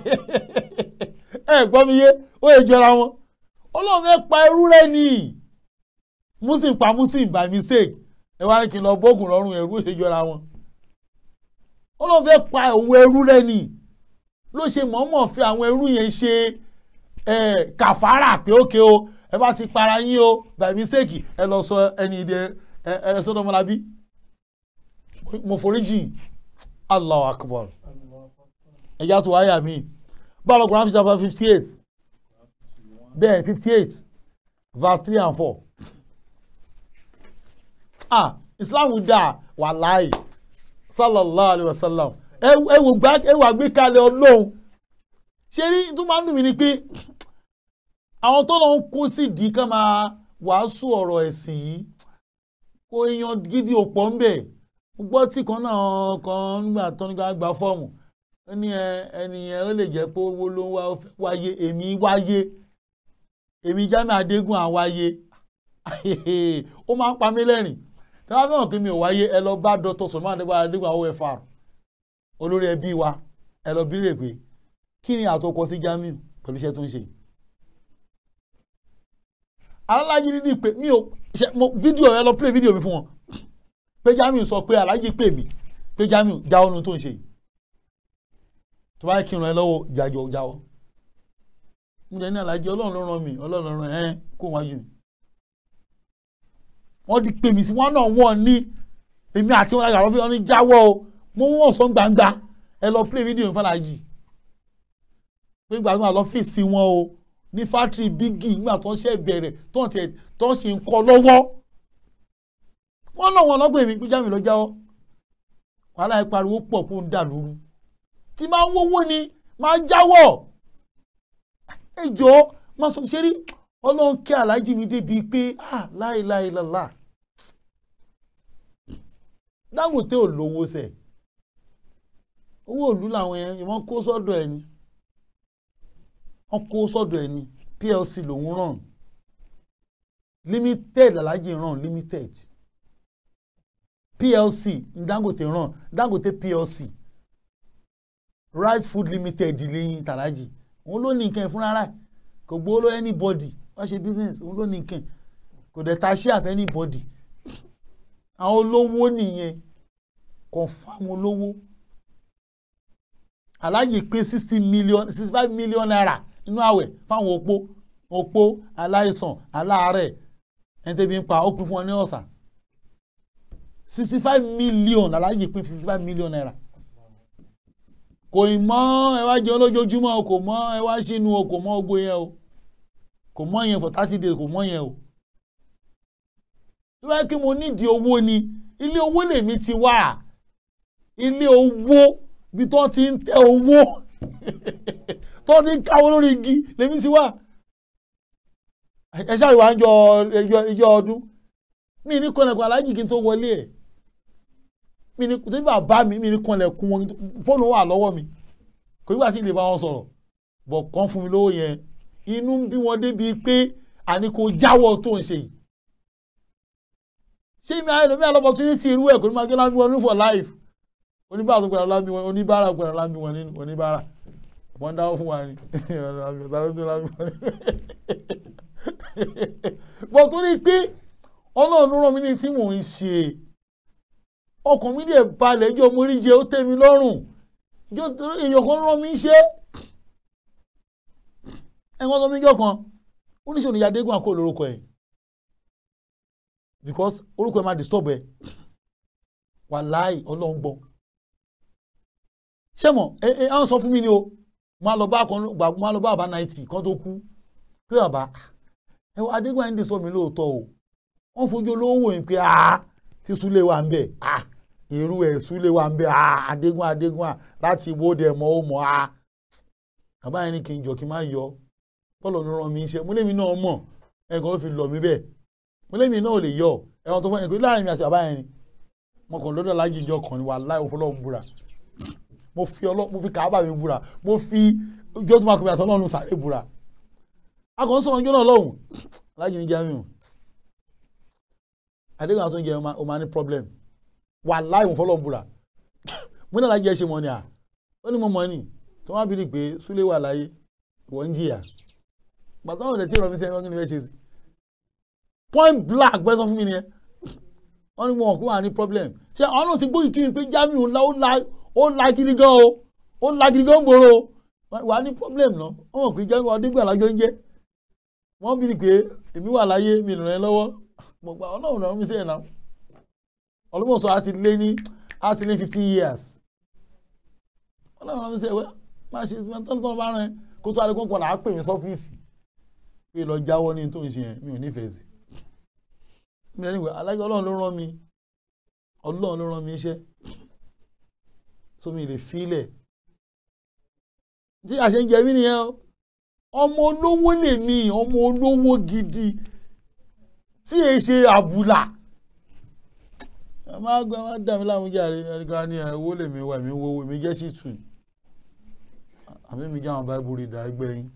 ẹ gbọ́ mi yé ó yẹ jọra wọn ọlọ́run fẹ́ pa ẹrú rẹ ni muslim pa muslim by mistake ẹ wá ní kí n lọ bókun lọ́rùn ẹrú ó ṣe jọra wọn ọlọ́run fẹ́ pa òwò ẹrú rẹ ni ló ṣe mọ̀ọ́mọ̀ fi àwọn ẹrú yẹn ṣe kàfárà pé ókè o ẹ bá ti para yín o by mistake ẹ lọ sọ ẹni ìdẹ ẹ ẹ sọdọ ọmọlábí mo foríjì Allahu akbar ẹ̀yà tó wáyà mi báwo lọ́kùnrin àfi chapter fifty eight bẹ́ẹ̀ fifty eight verse three and four ah Islam dà wàláì sallallahu alayhi wa sallam ẹ wò gbá ẹ wà gbé kalẹ̀ ọlọ́run ṣé rí tó máa ń dùn mí ni pé àwọn tó lọ ń kó sí di ká máa wàásù ọ̀rọ̀ ẹ̀sìn yìí kó èèyàn gidi òpó ń bẹ̀ gbọ́ tí kan náà kan nígbà tó ní ká gba fọ́ọ̀mù ẹni ẹni yẹn ó lè jẹ́ pé owó ló ń wá wáyé èmi wáyé èmi Jamiu Adégún àwáyé ó máa ń pa mí lẹ́rìn tí wọ́n fẹ́ràn kí mi ò wáyé ẹ lọ bá Dr. Sulman Adégún àwọn OFR olórí ẹbí wa ẹ lọ bí rè pé kí ni àtọkọ sí Jamiu pẹ̀lú iṣẹ́ tó ń ṣe alájí dídì pé mi ò ṣe mo fídíò ẹ lọ play fídíò mi fún wọn pé Jamiu sọ pé alájí pè mí pé Jamiu jáwọ́ nu tó ń ṣe yìí tó bá yẹ kí n ràn ẹ́ lọ́wọ́ jájọ jáwọ́ mo lè ní alájí ọlọ́run ló ràn mí ọlọ́run ló ràn ẹ́ kó wájú mi wọ́n di pè mí sí wọn náà wọ́n ní èmi àti wọn àgbà lọ́fíì wọn ní jáwọ́ o mo wọ́n sọ gbangba ẹ lọ play fídíò mi fún alájí pé gbàgbọ́n àlọ́fíìsì wọn o ní fátírì bígì nígbà tó ń ṣe bẹ̀rẹ̀ tó ń tẹ̀ tó ń ṣe ń kọ́ lọ́wọ́ wọ́n náà wọn lọ́gbọ̀n èmi pé Jamiu lọ jáwọ́ wàhálà ẹ pariwo pọ̀ kó ń dà lóru tí máa ń wówó ni máa jáwọ́ ẹ jọ máa sọ ṣe rí ọlọ́run kí aláàjì mi débi pé ah láìláìlàlá Dangote ò lówó sẹ̀ owó òlú làwọn yẹn wọ́n kó sọ́dọ̀ ẹ̀ ni wọ́n kó sọ́dọ̀ ẹ̀ ni PLC lòún ràn limited aláàjì ràn limited PLC ní Dangote ràn Dangote PLC right food limited lẹ́yìn tàlájì òun ló ní nǹkan ẹ̀ fúnra rẹ̀ kò gbowó lọ anybody wá ṣe business òun ló ní nǹkan kò dẹ̀ ta share of anybody àwọn olówó nìyẹn confam olówó aláàjì pé sixty million sixty five million naira nínú àwẹ̀ fáwọn opó opó aláìsàn aláàárẹ̀ ẹni tẹ́bi ń pa ó pín fún wọn ní ọ̀sà sixty five million aláàjì pín sixty five million naira kò ì mọ́ ẹ wá jẹun lójoojúmọ́ o kò mọ́ ẹ wá sínú o kò mọ́ ogbó yẹn o kò mọ́ yẹn for thirty days kò mọ́ yẹn o tó bá kí mo nídìí owó ni ilé owó lèmi ti wà ilé owó bí tó ti ń tẹ owó tó ti ń káwọ́ lórí igi lèmi ti wà ẹ ṣáà wá ń jọ ìjọ ọdún mi ní kọ́nẹ̀kọ́ aláàjì kí n tó wọlé ẹ̀ mi ni tí bàbá mi mi ni kanlẹ̀kùn wọn fóònù wà lọ́wọ́ mi kò nígbà tí ilé bá wọn sọ̀rọ̀ bọ̀ kàn fún mi lówó yẹn inú ń bí wọn débi pé àní kò jáwọ́ tó ń ṣe yìí ṣé mi àyẹ̀lò mi àlọ́bọ̀ tún ní ti irú ẹ̀ kò ní máa jẹ́ lábí wọn ní for life oníbàárà tó gbọ́dọ̀ lábí wọn oníbàárà gbọ́dọ̀ lábí wọn nínú oníbàárà wọ́n dáwọ́ fún wa ni bọ̀ tó ní pé ọlọ́run rán mi ní tí mò ń ṣe ọkàn mi dẹ̀ balẹ̀ ẹjọ́ mo rí jẹ ó tẹ́ mi lọ́rùn ìjọ èèyàn kan rán mi ṣe ẹ̀wọ̀n tó mi jọ kan oníṣòwò ní Adégún àkó lórúkọ ẹ̀ because orúkọ ẹ̀ máa disturb ẹ̀ wàláì ọlọ́run gbọ́ ṣé mọ̀ ẹ ẹ àwọn sọ fún mi ni o máa lọ bá kan gbà máa lọ bá bàbá náìtì kan tó kú pé bàbá ẹ wọ adégbà ń dè sọ mi lóòótọ́ o wọ́n fojú olówó wò yín pé a ti súlé wa ń bẹ̀ a irú ẹ̀ súlé wa ń bẹ̀ a adégbà adégbà láti ibodè mọ́ ó mọ́ a bàbá yẹn ní kí n jọ kí n má yọ bọ́ọ̀lù ló rán mi iṣẹ́ mo lémi náà mọ̀ ẹnìkan ló fi lọ mí bẹ́ẹ̀ mo lémi náà ò lè yọ ẹ̀wọ̀n tó fọ́ ẹ̀kọ́ láàrin mi àti bàbá yẹn ni mo kàn lọ́dọ̀ láyé ìjọ kan ni wà láì òfọlọ́run búra mo fi ọlọ́ mo fi kàábà mi búra mo fi ojú ọtún máa kọ́ mi àtọ́ náà nù sáré búra a kàn ń sọ̀rọ̀ ọjọ́ náà lọ́hùn láyé ní jamiu adéhùn àtúntò jẹ o máa ní problem wà láì òfọlọ́run búra mo náà láyé ẹ ṣe mọ́ ni à ó ní mo mọ̀ ni tí wọ́n á bìrì pé súlé wà láyé wọ́n ń jìyà gbàtà wọn ò dẹ̀ tí ìrọ̀mí sẹ́yìn wọ́n kí ni fẹ́ ṣe sí point blank bẹ́ẹ̀ sọ fún mi nìyẹn wọ́n ní wọn kó wà ní problem ṣé àwọn náà ti gbóyè kí n pé Jamiu ńlá ó la ó la gidi gan o ó la gidi gan gbòòrò wà ní problem náà wọ́n mọ̀ pé Jamiu ọdígbà lájọ ń jẹ́ wọ́n bí pé èmi wà láyé mi ràn ẹ́ lọ́wọ́ mo gba ọlọ́run náà mi sẹ́yìn náà ọlọ́mọ̀sọ á ti lé ní á ti lé fifteen years ọlọ́run náà mi sẹ́yìn wẹ́ máa ṣe tọ́lọ́tọ́lọ́ bá rán ẹ kó tó adékun padà á pè mí sọ́fíìsì pé lọ jáwọ́ ní tó ń ṣe yẹn mi ò nífẹ̀ẹ́ sí mi ò nífẹ̀ẹ́ alájọ ọlọ́run ló rán mi ọlọ́run ló rán mi iṣẹ́ so mi lè filẹ̀ tí àṣẹ ń jẹ mí nìyẹn o ọmọ olówó lè mi ọmọ olówó gidi tí èyí ṣe àbùlà ẹ má gbẹ má dà mí láàmú jàre ẹnìkan ní owó lè mi wà mí wọ́wọ́ mi jẹ́ sí tù àbí mi jẹ́ àwọn báíbù rí ìdá ẹgbẹ́ yín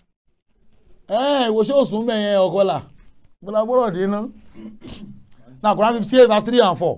ẹ wo ṣé òsùn bẹ́ẹ̀ yẹn ọkọ là bọ́lá gbọ́dọ̀ dé ná náà Quran fifty eight verse three and four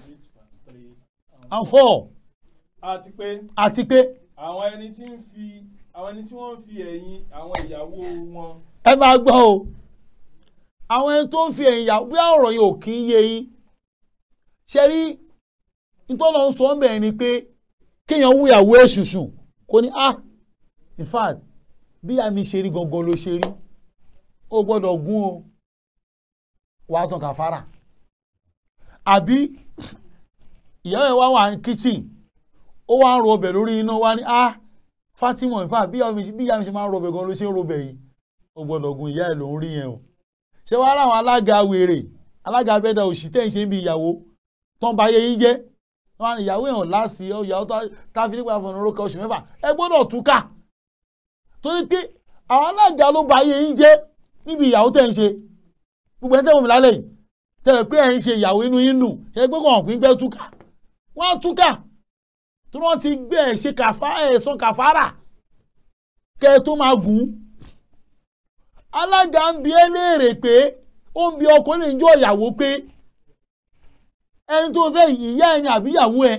and four àti pé àti pé àwọn ẹni tí ń fi àwọn ẹni tí wọ́n ń fi ẹ̀yìn àwọn ìyàwó wọn ẹ máa gbọ́ o àwọn ẹni tó ń fi ẹ̀yìn yà bí ọ̀rọ̀ yìí ò kí ń yé yín ṣe rí ìtọ́lọ́ ń sọ ọ́ bẹ̀rẹ̀ ni pé kéèyàn wúyàwó ẹ̀ ṣùṣù kò ní ah in fact bí àmì ṣe rí gangan ló ṣe rí ó gbọ́dọ̀ gún o wàá tàn kàfàrà àbí ìyàwó ẹ̀ wá wà ní kitchen ó wá ń ro ọbẹ̀ lórí iná wá ní ah Fatima in fact bí ìyá mi ṣe máa ń ro ọbẹ̀ gan ló ṣe ń ro ọbẹ̀ yìí ó gbọ́dọ̀ gun ìyá ẹ̀ ló ń rí yẹn o ṣé wàá ráwọn alága wèrè alága abẹ́dà òṣì tẹ̀ ń ṣe ń bi ìyàwó tán bá yẹ yín jẹ́ wọn ni ìyàwó èèyàn láàsì ìyàwó tá a fi nípa ìfọ̀nà orúkọ oṣù mẹ́fà ẹ gbọ́dọ̀ túká torí pé àwọn alága ló bá yẹ yín jẹ́ níbi ìyàwó tẹ̀ ń ṣe gbogbo ẹ̀ tẹ̀wọ̀n mi lálẹ́ yìí tẹ̀lẹ̀ pé ẹ̀ ń ṣe ìyàwó inú yín nù ẹ gbé kàn pín gbẹ́ túká wọ́n á túká tí wọ́n ti gbé ẹ̀ ṣe kàfá ẹ̀ sọ kàfárà kẹ́ ẹ tó máa gùn alága ń bi ẹ́ léèrè pé ó ń bi ọkùnrin ìjọ ìyàwó pé ẹni tó fẹ́ ìyá ẹni àbí ìyàwó ẹ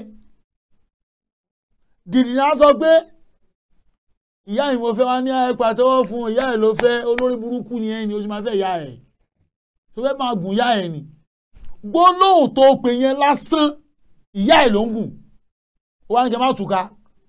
dìdìrín á sọ pé ìyá yìí mo fẹ́ wá ní ẹ pàtẹ́wọ́ fún ìyá ẹ ló fẹ́ olórí burúkú ni ẹ ni o sì máa fẹ́ ìyá ẹ tó fẹ́ máa gùn ìyá ẹ ni gbólóhùn tó pè yẹn lásán ìyá ẹ ló ń gùn ó wá ní kí n má túká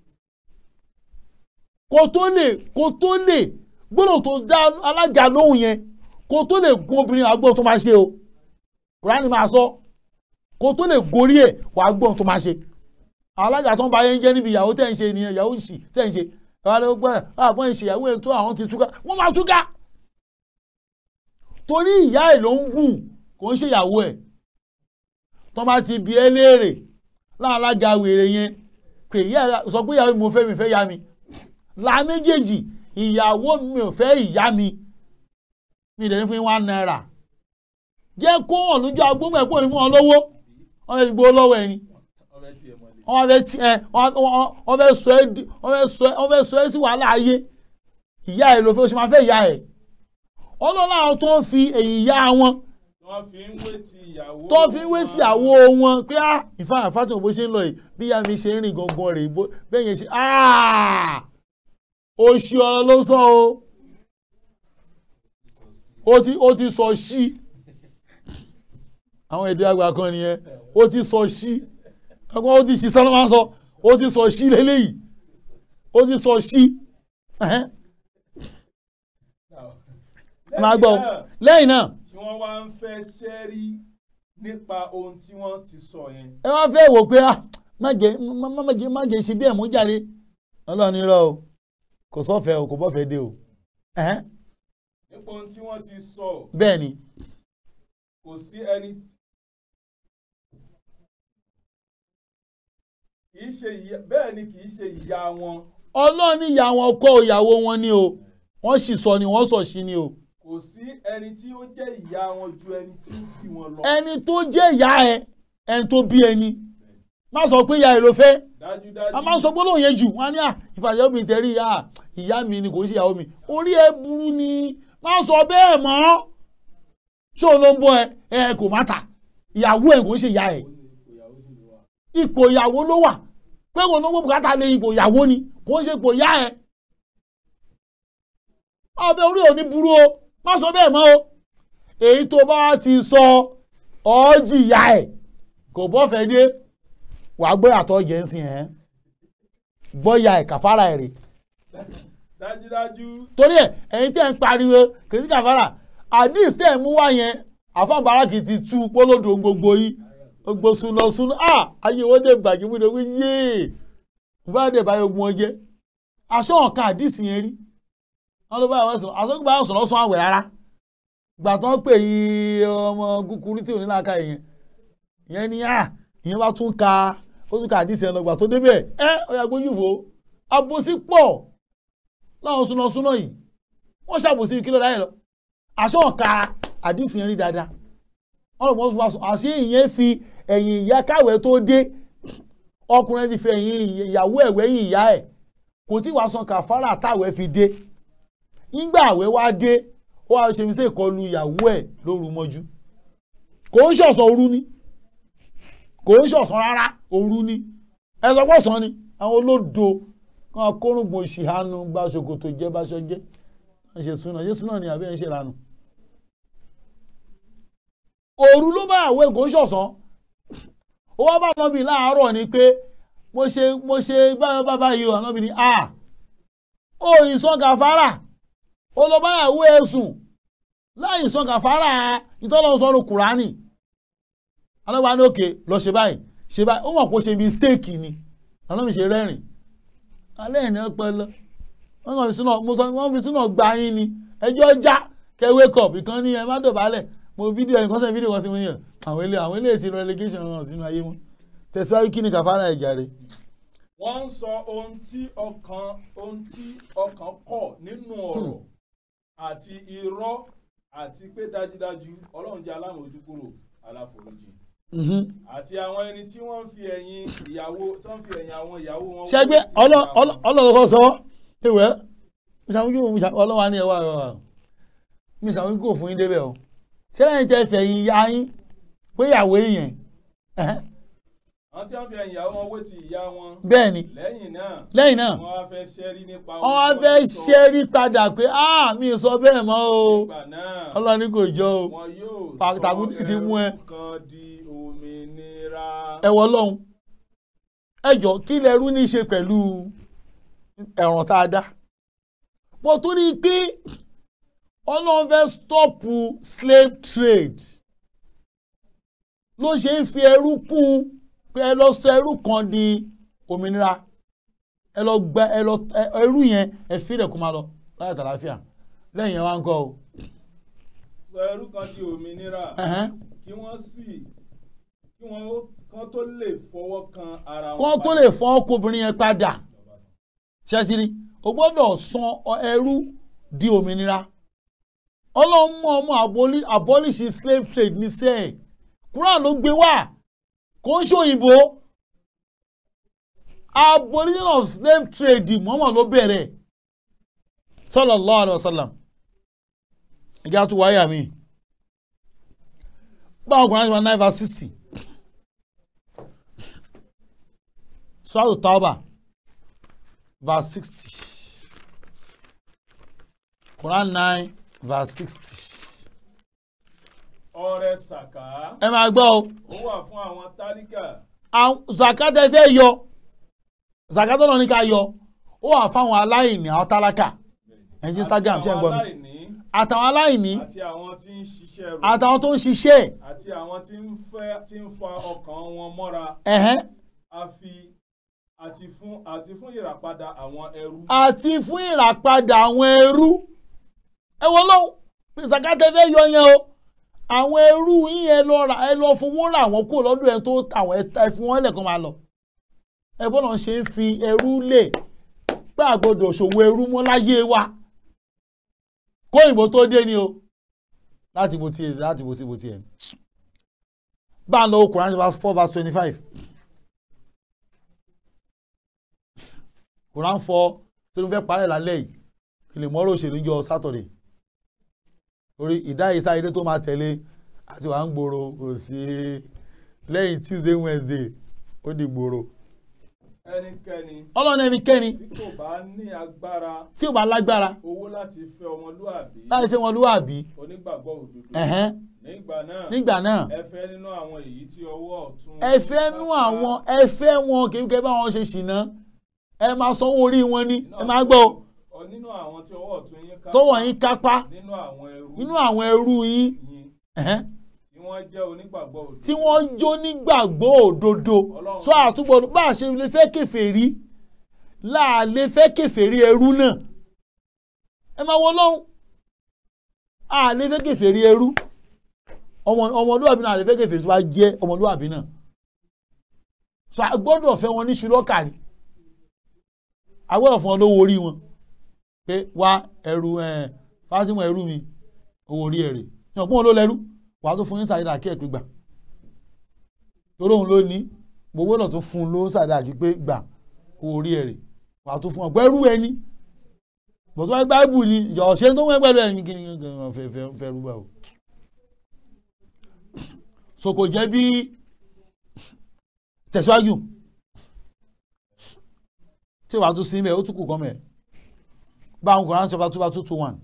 kó tó lè kó tó lè gbólóhùn tó dá alága lóhùn yẹn kó tó lè gun obìnrin àgbọ̀ tó máa ṣe o Kùránì máa sọ kó tó lè gorí ẹ̀ wàá gbọ́n tó máa ṣe alága tó ń ba yẹn jẹ́ níbi ìyàwó tẹ̀ ń ṣe nìyẹn ìyàwó ìṣì tẹ̀ ń ṣe àwọn ọ̀rẹ́ gbọ́n àbọ̀n ìṣèyàwó ẹ̀ tó àwọn ti túká wọ́n máa túká torí ìyá ẹ̀ ló ń gùn kò ń ṣèyàwó ẹ̀ tó bá ti bi ẹ́ léèrè láàlága wèrè yẹn pé ìyá sọ pé ìyàwó mi mo fẹ́ mi fẹ́ yá mi la méjèèjì ìyàwó mi ò fẹ́ ìyá mi mi ìdẹ́ni fún yín one naira jẹ́ kó hàn lójú agbóhùn ẹ̀pọ̀ ní fún wọn lówó wọ́n fẹ́ gbó lọ́wọ́ ẹni ọbẹ̀ tiẹ̀ mọ́lẹ̀. wọ́n fẹ́ ti ẹ wọ́n fẹ́ sọ ẹ́ di wọ́n fẹ́ sọ ẹ́ wọ́n fẹ́ sọ ẹ́ sí wàhálà ayé ìyá ẹ̀ ló fẹ́ o ṣe máa fẹ́ ìyá ẹ̀ ọlọ́run àwọn tó ń fi èyí yá wọn wọ́n fi ń wé ti ìyàwó tó fi ń wé ti àwo wọn pé á ìfáàyàn Fatima bó ṣe ń lọ yìí bí ìyá mi ṣe ń rìn gangan rè bó bẹ́ẹ̀ yẹn ṣe oṣù ọ̀rọ̀ ló sọ o ó ti ó ti sọ sí àwọn èdè àgbà kan nìyẹn ó ti sọ sí ọgbọ́n ó ti ṣí sọ́nà máa ń sọ ó ti sọ sí lélẹ́yìí ó ti sọ sí máa gbọ́ lẹ́yìn náà tí wọ́n wá ń fẹ́ sẹ́rí nípa ohun tí wọ́n ti sọ yẹn. ẹ wá fẹ́ wò pé ah má jẹ má má jẹ má jẹ ṣe bí ẹ̀ mú jáde ọlọ́run irọ́ o kò sọ́fẹ̀ẹ́ o kò bọ́fẹ̀ẹ́ dé o ẹ̀hẹ́n, nípa ohun tí wọ́n ti sọ bẹ́ẹ̀ ni kò sí ẹni kì í ṣe ìyá bẹ́ẹ̀ ni kì í ṣe ìyá wọn ọlọ́run ìyá wọn kọ́ ìyàwó wọn ni o wọ́n sì sọ ni wọ́n sọ sí ni o kò sí ẹni tí ó jẹ́ ìyá wọn ju ẹni tí ó bí wọn lọ. ẹni tó jẹ́ ìyá ẹ ẹni tó bí ẹni má sọ pé ìyá ẹ ló fẹ́ dájúdájú a máa ń sọ gbólóhùn yẹn jù wọn á ní à ìfàjẹ́ obìnrin tẹ̀rí ìyá ìyá mi ni kò ń ṣe ìyàwó mi orí ẹ burú ni má sọ bẹ́ẹ̀ mọ́ ṣó ló ń bọ́ ẹ ẹ kò má ta ìyàwó ẹ kò ń ṣe ìyá ẹ ipò ìyàwó ló wà pé wọn ló gbọ́ bùkátà lé ipò ìyàwó ni kò ń ṣe ipò ìyá ẹ ọbẹ̀ orí ò ní burú o má sọ bẹ́ẹ̀ mọ́ o èyí tó bá ti sọ ọ́ jìyà ẹ̀ kò bọ́fẹ́ dé wàá gbé àtọ́ jẹ́ ń sìn ẹ́ bọ́yà ẹ̀ kàfàrà ẹ̀ rè dájúdájú torí ẹ̀ ẹ̀yin tẹ́ ń pariwo kìí sí kàfàrà àdìs tẹ́ ń mú wá yẹn àfọ̀nbára kì í ti tú pólódò gbogbo yìí gbogbo súná súná à ayé wọn dé bàjẹ́ mú ìdòwú yéè bá dé báyọ̀ ogun ọjẹ́ aṣọ ọ̀kan àdìs yẹn rí wọn ló bá àwọn sọ̀rọ̀ aṣọ gbà sọ̀rọ̀ sọ àwẹ̀ rárá gbà tán pè yí ọmọ kúkúrú tí ò ní láàka yẹn ìyẹn ni à ìyẹn bá tún ka ó tún ka àdìs yẹn lọ gbà tó débẹ̀ ẹ ọ̀yà gbójú fò àbòsí pọ̀ láwọn súná súná yìí wọ́n ṣàbòsí kí ló dáyẹ lọ aṣọ ọ̀ka àdìs yẹn rí dáadáa wọ́n lọ bọ́ sọ àṣé ìyẹn fi ẹ̀yìn ìyá káwẹ̀ tó dé ọkùnrin ti fi ẹ̀yìn ìyàwó ẹ̀wẹ́ yìí ìyá ẹ̀ kò tí wàá san kàfárà táwẹ̀ fi dé nígbà àwẹ̀ wá dé ó wá ṣe mi sí ìkọlù ìyàwó ẹ̀ lóru mọ́jú kò ń ṣọ̀sán òru ni kò ń ṣọ̀sán rárá òru ni ẹ sọ pọ̀sán ni àwọn olódo kan akórùngbọ̀n ìṣìhánu bá ṣòkòtò jẹ́ báṣọ jẹ́ ẹ ṣe súná ṣe súná ni àbí ẹ ń ṣe ìlànà òru ló bá àwẹ̀ kò ń ṣọ̀sán ó wá bá nọ́bì láàárọ̀ ni pé mo ṣe mo ṣe báyọ̀ bábá yìí ọ̀ nọ́bì ni a ó ìsàn kàfárà ó lọ bá ìyàwó ẹ̀ sùn láì ìsàn kàfárà ìtọ́lọ́ sọ́run kùránì alọ́gbà ní òkè lọ ṣe báyìí ṣe báyìí ó mọ̀ kó ṣe mistake ni ọlọ́run ṣe rẹ́rìn alẹ́ ẹ̀ ní ọpẹlẹ wọ́n kàn fi sínú mo sọ wọ́n fi sínú ọgbà yín ni ẹjọ́ já kẹ́ wake up ìkan ní ẹ má dọ̀bálẹ̀ mo fídíò ẹnì kan sẹ́yìn fídíò kan sí mi ní ẹ̀ àwọn ilé àwọn ilé ti relegation hàn sínú ayé wọn tẹ̀síwájú kí ni kàfárà ẹ̀ jàre. wọ́n ń sọ ohun tí ọkàn ohun tí ọkàn kọ̀ nínú ọ̀rọ̀ àti irọ́ àti pé dájúdájú ọlọ́run jẹ́ alámòójúkúrò aláforíjì Mhm. àti àwọn ẹni tí wọ́n ń fi ẹ̀yìn ìyàwó tó ń fi ẹ̀yìn àwọn ìyàwó wọn. ṣẹ́gbẹ́ wọ́n ti ìyàwó. ọlọ́run kọ́ sọ ewẹ́ ọlọ́wà ní ẹwà ẹwà mi ṣàwọn kò fún yín débẹ̀ o ṣé lẹ́yìn tẹ́ fẹ̀ yín ya yín pé ìyàwó yẹn àwọn tí wọ́n fi ẹ̀yìn ìyàwó wọn wé ti ìyá wọn. bẹ́ẹ̀ ni lẹ́yìn náà lẹ́yìn náà wọ́n wá fẹ́ ṣẹ́rí nípa wọ́n wá ohun tí fẹ́ wọ́n ti sọ. ṣẹ́rí padà pé ah mi ò sọ bẹ́ẹ̀ mọ́ o nígbà náà ọlọ́run ní kò jọ o wọn yóò Pa- tàkútì ti mú ẹ. ẹrú kan di òmìnira. ẹ wọ lọ́hùn ẹ jọ kí lẹ́rú ní í ṣe pẹ̀lú ẹ̀ràn tá a dá mo tún rí i pé ọlọ́run fẹ́ stọ́pù slave trade ló ṣe ń fi ẹrú kún pé ẹ lọ sọ ẹrú kan di òmìnira ẹ lọ gba ẹ lọ ẹ- ẹrú yẹn ẹ fi rẹ̀ kó máa lọ láyé tàlàáfíà lẹ́yìn yẹn wá ń kọ́ o. sọ ẹrú kan di òmìnira Ẹ̀hẹ́n. kí wọ́n sì kí wọ́n ó- kán tó lè fọwọ́ kan ara wọn. kọ́ tó lè fọ́ ọkùnrin yẹn padà ṣẹ́sìrì o gbọ́dọ̀ san ọ- ẹrú di òmìnira ọlọ́run mú ọmọ aboli- abolish slave trade ní sẹ́ẹ̀ Quran ló gbé wá kò ń ṣòyìnbó abolition of slave trade mọ́mọ́ ló bẹ̀rẹ̀ sallallahu alayhi wa sallam ẹ̀jẹ̀ àti wáyà mi báwo Quran ṣe máa nine verse sixty. Surah Tauba verse sixty Quran nine verse sixty. ọrẹ sàká ẹ máa gbọ́ o ó wà fún àwọn tálíkà àwọn zakata fẹ́ yọ zakata náà ní ká yọ ó wà fáwọn aláìní àwọn tálákà ẹ̀yin Instagram ṣe ń gbọ́ mi aláìní àtàwọn aláìní àti àwọn tí ń ṣiṣẹ́ rẹ̀ àtàwọn tó ń ṣiṣẹ́ àti àwọn tí ń fẹ́ tí ń fa ọkàn wọn mọ́ra ẹ̀hẹ́n àfi àti fún àti fún ìràpadà àwọn ẹrú. àti fún ìràpadà àwọn ẹrú ẹ wọ lọ́hùn pé sàkátẹ́ fẹ́ yọ yẹn o àwọn ẹrú yín ẹ lọ rà ẹ lọ fowó rà wọ́n kúrò lọ́dọ̀ ẹ tó tàwọn ẹ ta ẹ fi wọ́n lẹ̀kan máa lọ ẹ bọ́lá ṣe ń fi ẹrú lè pé àgbọ̀dọ̀ ṣòwò ẹrú mọ́ láyé wa kó ìbò tó dé ni o láti bó tiẹ̀ láti bó sí bó tiẹ̀ bá a lọ Quran chapter four verse twenty five Quran four tó ní fẹ́ parẹ́ lálẹ́ yìí kí lè mọ́rọ̀ òṣèlú jọ Saturday orí ìdáyé sáyédé tó máa tẹ̀lé àti wàá ń gbòòrò kò sí lẹ́yìn Tuesday Wednesday ó di gbòòrò ẹnikẹ́ni ọlọ́run ẹnikẹ́ni tí kò bá ní agbára tí ò bá lágbára owó láti fẹ́ ọmọlúàbí láti fẹ́ wọn lúwàbí onígbàgbọ́ òdodo ẹ̀hẹ́n nígbà náà nígbà náà ẹ fẹ́ nínú àwọn èyí tí ọwọ́ ọ̀tún ẹ fẹ́ nú àwọn ẹ fẹ́ wọn kékeré bá wọn ṣe ṣìnà ẹ máa sanwó orí wọn ní ẹ máa gbọ́ o, ọ nínú àwọn tí ọwọ́ ọ̀tún yín ká tọwọ́ yín kápá nínú àwọn ẹrú nínú àwọn ẹrú yín yín ẹ̀hẹ́n, tí wọ́n jẹ́ onígbàgbọ́ òdodo tí wọ́n jó nígbàgbọ́ òdodo Ọlọ́run sọ àtúbọ̀ bá a ṣe lè fẹ́ kèfèrí láà lè fẹ́ kèfèrí ẹrú náà ẹ máa wọ lọ́hùn a lè fẹ́ kèfèrí ẹrú ọmọ ọmọlúwàbí náà a lè fẹ́ kèfèrí tó bá jẹ́ ọmọlúwàbí náà sọ a gbọ́dọ̀ fẹ́ wọn ní ṣùlọ́kàrí a gbọ́dọ̀ fún wọn lówó orí wọn pé wá ẹrú ẹ fásitì ẹrú mi owó orí ẹ̀rẹ̀ yàn pọ́n ló lẹ́rú wàá tó fún yín sàyẹ̀dà kí ẹ̀ pé gbà torí òun ló ní gbogbo náà tó fún un ló sàyẹ̀dà kí pé gbà owó orí ẹ̀rẹ̀ wàá tó fún ọ gbẹ́rú ẹni bọ̀tún wáyé báìbù ni ìjọ ọ̀ṣẹ́ tó wọ́n pẹ̀lú ẹ̀yìn kí ni wọ́n fẹ́ fẹ́ fẹ́ rúbà o. so kò jẹ́ bí tẹ̀síwájú tí wàá tún sí mẹ́ ó tún kù kọ́ mẹ́ bá àwọn Quran chapter two two two one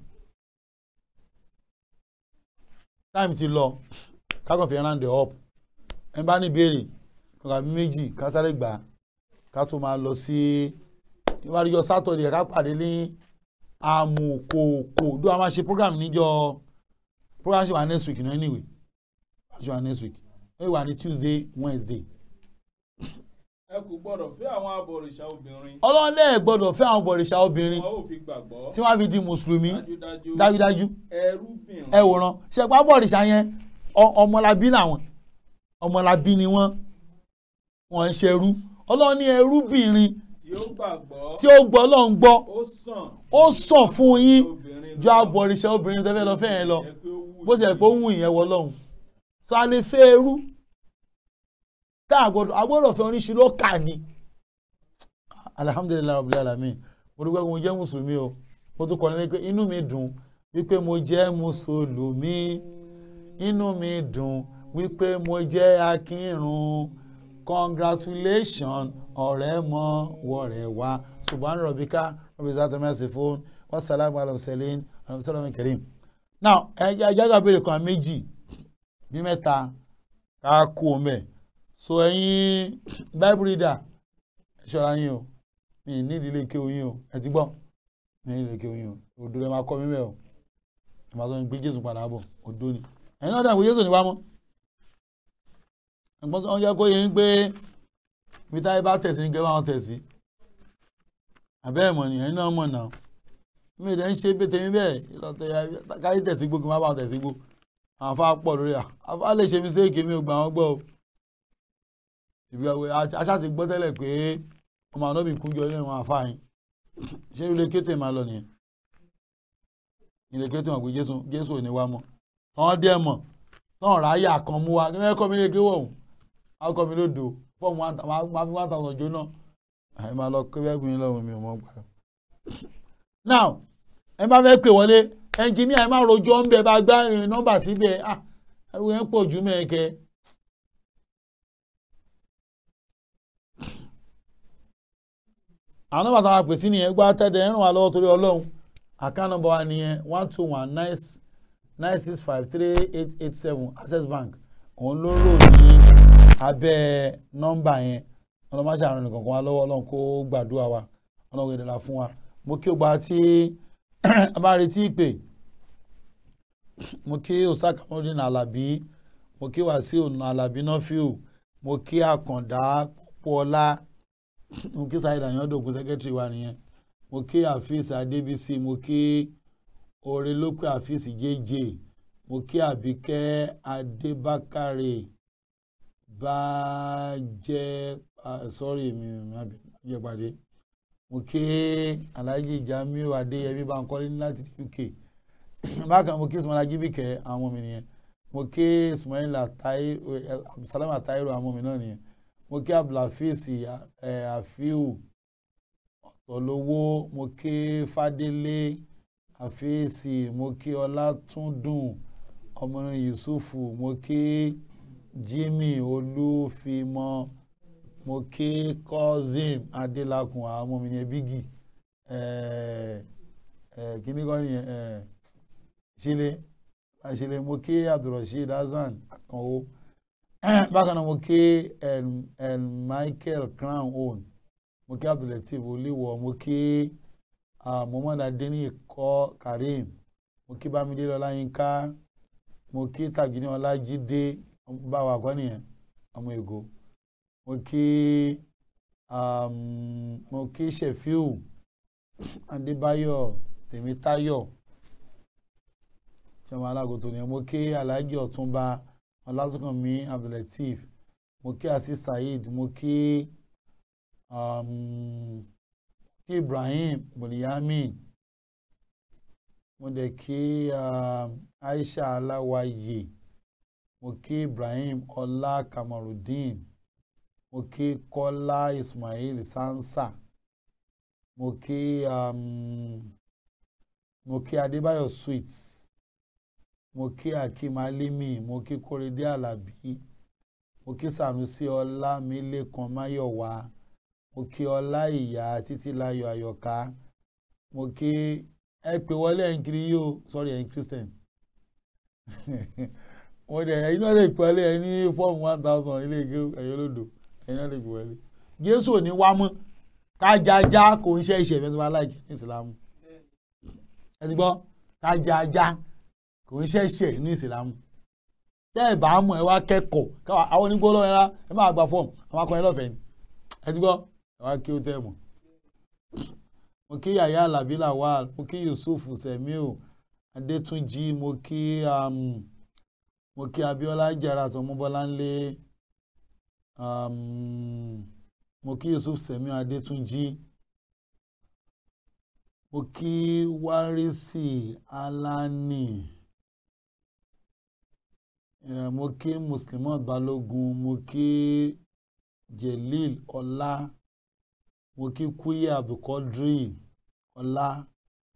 time ti lọ kákan fi round up ẹ bá ní ìbéèrè kankan bí méjì ká sáré gbà á ká tó máa lọ sí ìwádìí ọjọ́ Saturday ká pàdé ní amòkòkò dó a máa ṣe program níjọ́ program ṣe wà next week náà anyway ṣe wà next week ó wà ní Tuesday Wednesday ẹ kò gbọ́dọ̀ fẹ́ àwọn abọ̀rìṣà obìnrin ọlọ́lẹ̀ gbọ́dọ̀ fẹ́ àwọn bọ̀rìṣà obìnrin wọn ò fi gbàgbọ́ tí wọ́n fi di mùsùlùmí dájúdájú dájúdájú ẹrúbìnrin ẹ wòran ṣẹpá bọ̀rìṣà yẹn ọ- ọmọlábí làwọn ọmọlábí ni wọ́n wọ́n ń ṣerú ọlọ́run ní ẹrúbìnrin tí ó gbàgbọ́ tí ó gbọ́ ọlọ́run gbọ́ ó sàn ó sàn fún yín obìnrin ju abọ̀rìṣà obìnrin tẹ́fẹ́ lọ fẹ́ yẹn lọ jẹ́ pé ó wù bó ti yẹ pé ó wù ìyẹn wọ lọ́hùn sọ a lè fẹ́ ẹrú tá a gbọ́dọ̀ a gbọ́dọ̀ fẹ́ oníṣu ló kà ní. alihamudulilayi rabbil alamin mo dúpẹ́ pé mo jẹ́ mùsùlùmí o mo tún kọ́ ní pé inú mi dùn wípé mo jẹ́ mùsùlùmí inú mi dùn wípé mo jẹ́ akírun congratulation ọ̀rẹ́ mọ́ wọ̀rẹ́ wá subhana rabbika rabbil izzati amma yasifun wassalamu ala mursalin alamusalaamu karim now ẹja ẹja béèrè kan méjì bí mẹ́ta ká kú o mẹ́ so ẹ̀yin bible reader ẹ ṣọ́ra yín o mi ì nídìí ilé ike oyin o ẹ ti gbọ́ mi ì nídìí ilé ike oyin o òdo rẹ máa kọ́ mi mẹ́ o ẹ máa sọ pé jésù padà bọ̀ òdo ni ẹ̀yin náà dàgbé jésù ni wá mọ́ ẹ̀gbọ́n tó ń jẹ́ kó yẹ ń pé ibi táyé bá tẹ̀sí ní kẹ́ bá wọn tẹ̀sí àbẹ́ ẹ̀mọ̀ ni ẹ̀yin náà mọ̀ náà mi ì dẹ́ ń ṣe pété yín bẹ́ẹ̀ ìlọtẹ káyé tẹ̀sí gbó kí n má bá wọn tẹ̀sí gbó àwọn afá pọ̀ lórí à afá lè ṣe mistake mi ò gbà wọ́n gbọ́ o ìbí ọ̀wẹ́ aṣá ti gbọ́ tẹ́lẹ̀ pé ọmọ àná mi kú jọ nínú àwọn afá yín ṣé ilé kété máa lọ nìyẹn ilé kété wọn pé jésù jésù ò ní wá mọ́ tọ́wọ́n dẹ́ mọ̀ tọ́wọ́n ráyà kan mú wa kí wọ́n kọ́ mi lé kéwọ̀ ọ̀hún wọ́n kọ́ mi lódò fọ́ọ̀mù máa fi one thousand jóná ẹ máa lọ kó bẹ́ẹ̀ gbìn lọ́wọ́ mi ò mọ̀ gbà. now ẹ bá fẹ́ pè wọlé ẹnjìníà ẹ má rojọ́ ń bẹ bá gbá eh, nọ́mbà síbẹ̀ ah ẹrù yẹn pọ̀ jù mẹ́ẹ̀kẹ́. àwọn nọ́mbà táwọn àpè sí nìyẹn gbá tẹ́tẹ́ ẹ ràn wá lọ́wọ́ torí ọlọ́run àkáǹtì nọ́mbà wa nìyẹn one two one nine nine six five three eight eight seven access bank òun ló rò ní abẹ́ nọ́mbà yẹn ọlọ́mọṣẹ́ àrùn nìkan kan wá lọ́wọ́ ọlọ́run kó gbàdúrà wa ọlọ́run ìdẹ̀ra fún wa mo kí o gba tí a bá retí ìpè mo kí osaka mọ́dún alábí mo kí wàsíù alábí nọ́fíù mo kí àkàndá pọ́pọ́ọ́lá mo kí saheed ayọ̀dọ̀gún sẹ́kẹ́tìrì wa nìyẹn mo kí àfíìsì adébísí mo kí orelópé àfíìsì jẹ́jẹ́ mo kí àbíkẹ́ adébákàrè bàjẹ́ sọ́rí mi bàjẹ́ pàdé mo kí alhaji jamiu adéyẹmí bankole láti uk bákan mo kí ismail ajibike àwọn ọmọ mi nìyẹn mo kí ismail abdulsalam atairu àwọn ọmọ mi náà nìyẹn mo kí abdulhafiz afiu ọ̀tọ̀lówó mo kí fadélé àfíìsì mo kí ọlátúndùn ọmọrin yusufu mo kí jimmy olúfimọ mo kí cousin adélakùn àwọn ọmọ mi ní bígì kíní kọ́ nìyẹn ṣílẹ̀ àṣìlẹ̀ mo kí abdulrasheed hasan àkànwó bákan náà mo kí michael crown own mo kí abdulateef olíwọ mo kí muhammad adeniyi kọ́ karim mo kí bámidélé ọláyínká mo kí tàgínní ọlájídé báwa kọ́ nìyẹn ọmọ ègò mo kí mo kí shefiu adébáyọ̀ tèmítáyọ̀ sọmọ alágòtò nìyẹn mo kí alhaji ọ̀túnba ọlásùnkànmí abdulateef mo kí asis saheed mo kí kí ibrahim bùnìyàmín mo dẹ̀ kí aisha aláwàyè mo kí ibrahim ọlá kamarudeen mo kí kọ́lá ismail sansa mo kí mo kí adébáyọ̀ sweets mo kí akeem alimi mo kí kórèdé alábí mo kí sanusi ọlámilékan máyọ̀wá mo kí ọlá ìyá títílayọ̀ àyọ̀ká mo kí ẹ pè wọlé ẹ̀yin kiri yìí o sorry ẹ̀yin christian mo dẹ̀ ẹ̀yin náà lè pè wọlé ẹ̀ ní fọ́ọ̀mù one thousand ilé ike ẹ̀yọ́ lòdò ẹ̀yin náà lè pè wọlé jésù ò ní wá mọ́ kájájá kò ń ṣe ìṣẹ̀fẹ́ tó bá láìkí ní ìsìlámù ẹ ti gbọ́ kájájá kò ń ṣe ìṣẹ̀ ní ìsìlámù tẹ́ ẹ̀ bá mọ̀ ẹ wá kẹ́kọ̀ọ́ àwọn onígbó lọ́wọ́ ẹ̀rá ẹ máa gba fọ́ọ̀mù àwọn akọrin lọ́fẹ̀ẹ́ ni ẹ ti gbọ́ ẹ wá kí ó tẹ́ mọ̀ mo kí yàyà alábí lawal mo kí yusuf semiu adétúnjì mo kí um, mo kí abiola jara tọmọbọláńlé um, mo kí yusuf semiu adétúnjì mo kí wárìsì alani uh, mo kí muslimat balógun mo kí jelil ọlá mo kí kúyè abdulkadri ọlá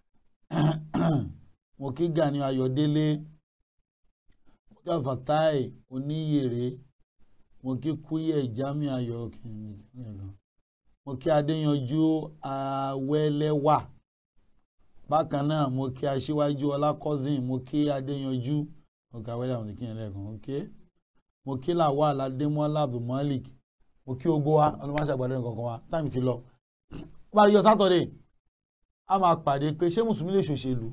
mo kí gani ayọ̀délé mo kí afatai oníyèrè mo kí kúyè jami ayọ̀ mo kí adéyanjú awẹ́lẹ́wà bákan náà mo kí aṣíwájú ọlákọ́sìn mo kí adéyanjú ọ̀gá awẹ́lẹ́ àwọn ìkíyàn lẹ́ẹ̀kan ok mo kí lawal adémọ́lá abdulmalik mo kí ogbó wa ọlọ́mọṣẹ́ àgbàdo nǹkan kan wa táìmì ti lọ ó bá rí yọ sátọ̀dẹ̀ a máa pàdé pé ṣé mùsùlùmí lè ṣòṣèlú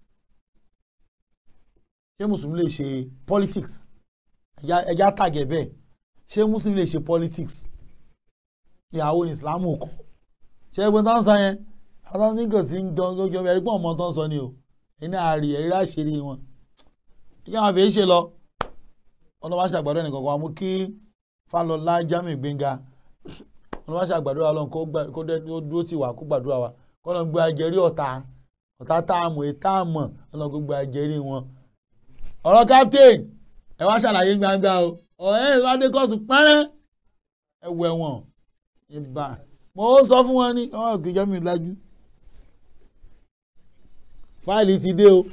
ṣé mùsùlùmí lè ṣe politics ẹja tàgẹ̀ bẹ́ẹ̀ ṣé mùsùlùmí lè ṣe politics ìyàwó ní islam kọ ṣé ẹgbẹ́ tó ń sọ yẹn àwọn tó ń kàn sí ń dán lójú ọmọ ẹ̀rí pọ̀ ọmọ tó ń sọ ni o ẹni àárí ẹ̀rí láṣìírí wọn ìyá wọn fèé ṣe lọ ọlọ́mọṣẹ́ àgbàdo nìkan kan wa mú kí fálọlá jamiu gbẹngà wọn wá ṣàgbàdo wa lọ́n kó dúró tì wá kó gbàdúrà wa kó lọ́n gbé ajẹ́rí ọ̀tá ọ̀tá tá a mọ̀ ètá a mọ̀ ọlọ́n kó gbé ajẹ́rí wọn. ọ̀rọ̀ captain ẹ wá ṣàlàyé gbangba o ọ̀rẹ́ ẹ̀ wá dé kóòtù pẹ́rẹ́ ẹ wọ ẹ̀wọ̀n ìbà mo sọ fún wọn ní ọmọ òkè jamiu lájú fáìlì ti dé o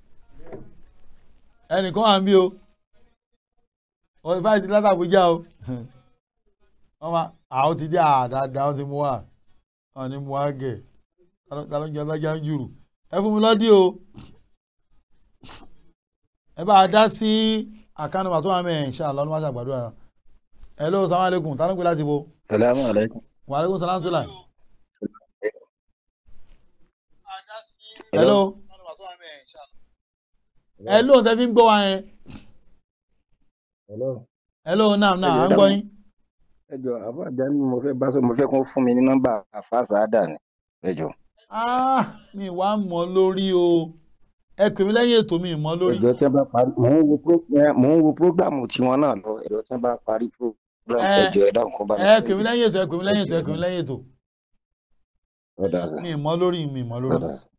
ẹnìkan wà ń bí o wọ́n fáìlì ti látàbújá o wọ́n máa àwọn ti dé àdáadáa wọ́n ti mú wá wọ́n ní mú wá gẹ̀ ta ló ń jẹ ọlọ́jà ń jùrù ẹ fún mi lọ́dí o ẹ bá a dá sí àkànnì wà tó wà mẹ́rin ṣáà lọ́nà máṣe àgbàdo ara hello salaam aleykum ta ló ń pè láti bo. salamu aleykum. wa aleykum salaam tula. hello. ẹ lóun tẹ́ fi ń gbọ́ wa yẹn Hello. ẹ lóun náà náà à ń gbọ́ yín. ẹ jọ àbájá ni mo fẹ́ bá sọ mo fẹ́ kó fún mi ní nọ́mbà àfàsàádà ni ẹ jọ. Ah, mi wá mọ̀ lórí o ẹ pè mí lẹ́yìn ètò mi mọ̀ lórí. ẹjọ tí wọn bá parí mò ń wo pro- ẹ, mò ń wo prógbàmù tiwọn náà lọ ẹjọ tí wọn bá parí prógbàmù Ẹ, ẹjọ ẹ dáhùn kó bá ẹ pè mí lẹ́yìn ètò ẹ pè mí lẹ́yìn ètò ẹ pè mí lẹ́yìn ètò ọdà sà mi mọ̀ lórí mi mọ̀ lórí. ọdà sà.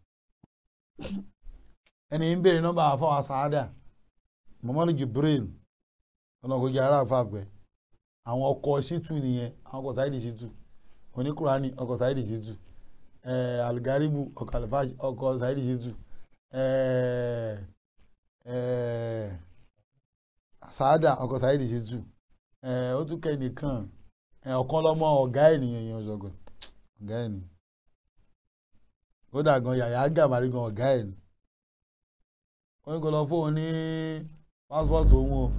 ẹni ń béèrè nọ́mbà àfọwọ́ sáádà Muhammadu Jibril ọlọ́kọ̀ọ́jà ara àfàgbẹ́ àwọn ọkọ̀ ṣítù nìyẹn àwọn ọkọ̀ sáìdì ṣítù oníkùránì ọkọ̀ sáìdì ṣítù eh, algaribu ọkọ̀ alifaj ọkọ̀ sáìdì ṣítù eh, eh, sáádà ọkọ̀ sáìdì ṣítù eh, ó tún kẹ́ nìkan eh, ọ̀kan lọ́mọ ọ̀gá ènìyàn yẹn ọ̀ṣọ́gbọ̀n ọ̀gá ènìyàn kódà gan yàyà gàmàrí gan ọ̀gá ẹ̀ ni wọ́n ní kó lọ fóun ní pásítọ̀tù òun o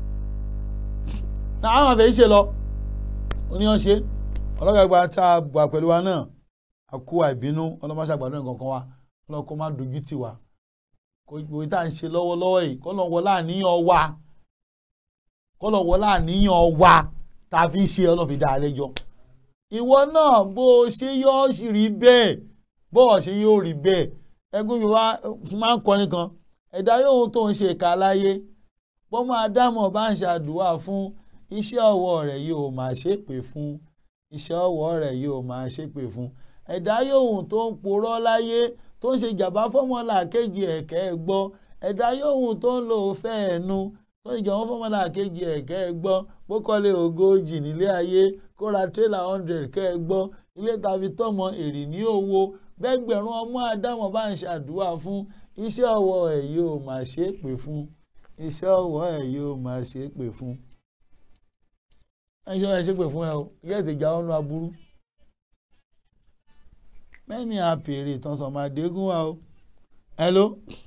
náà àwọn àfẹ́ ṣe lọ oníyàn ṣe ọlọ́gbàgbà tá a gbà pẹ̀lú wa náà a kó àìbínú ọlọ́mọṣàgbàdo nǹkan kan wa ọlọ́run kó má dojú tì wá kó ìwé tá à ń ṣe lọ́wọ́lọ́wọ́ yìí kó lọ́n wọ láàníyàn wa kó lọ́n wọ láàníyàn wa tá a fi ṣe ọlọ́run fi dá a lẹ́jọ́ ìwọ náà bó o ṣe yọ ọ́ sì rí bẹ́ẹ̀ bó o ṣe yóò rí bẹ́ẹ̀ ẹgbẹ́ mi wá máa ń kọrin kan ẹ̀dá yóò tó ń ṣe ìka láyé bọ́mọ adámọ̀ bá ń ṣàdúrà fún iṣẹ́ ọwọ́ rẹ̀ yóò máa ṣépè fún iṣẹ́ ọwọ́ rẹ̀ yóò máa ṣépè fún ẹ̀dá yóò tó ń porọ́ láyé tó ń ṣe jàmbá fọ́mọlà kejì ẹ̀kẹ́ ẹ̀ gbọ́ ẹ̀dá yóò tó ń lò fẹ́ ẹ̀nu tó ń ṣe jàmbá fọ́mọlà kejì ẹ̀kẹ́ ẹ̀ gbọ́ bókọ́lé ogójì nílé ayé kó ra tírélà hundred kẹ́ ẹ gbọ́ ilé tàbí tọmọ èrì ní owó bẹ́gbẹ̀rún ọmọ adámọ̀ bá ń ṣàdúrà fún iṣẹ́ ọwọ́ ẹ̀ yóò máa ṣépè fún iṣẹ́ ọwọ́ ẹ̀ yóò máa ṣépè fún ẹ̀ṣọ́ ẹ̀ ṣépè fún ẹ o yẹ́ ti já ọ́nú aburú mẹ́ni àpèrè ìtàn sọ̀màdégún wa o hello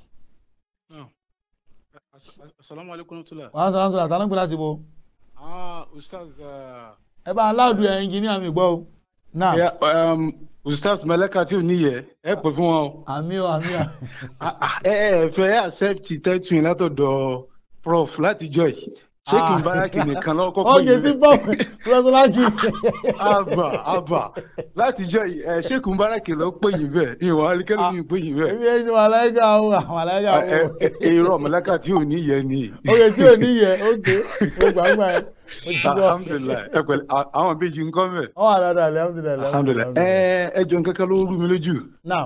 Assalamu alaikum tula. wàá sọ̀rọ̀ sọ̀rọ̀ àtàlọ́gbìn láti bo Ah, Ustaz. Uh, ẹ bá aláàdù ẹ̀ ẹnjìníà mi gbọ́ o náà yeah, um, Ustaz Malaka tí ò níyẹ, ẹ pè fún wọn o. àmì o àmì o Ah, ah, Ẹ ẹ fẹ́ accept tẹ́tù yín látọ̀dọ̀ Prof látijọ́ yìí. Ṣé kì í bára kì nìkan lọ́wọ́ kọ́kọ́ oge tí pọ̀ pírọsọ́láàkì Àbà àbà látijọ́ yìí ẹ ṣé kì í bára kì lọ́ pè yín bẹ́ẹ̀. Ìwọ̀n alikẹ́lẹ́ mi pè yín bẹ́ẹ̀. èmi ẹ̀ ṣe màláìka o màláìka Ah, ẹ- o ẹ- Irọ́ Malaka tí ò níyẹ ni. oge tí ò níyẹ oge mo gbàgbà ẹ mo ti gbọ́ Alhamdulilayi ẹ pẹ̀lẹ́ à- àwọn bíi jí ń kọ́ mẹ́. ọ wà dáadáa alhamdulilayi Alhamdulilayi ẹ ẹ jọ nǹkan kan ló rú mi lójú. náà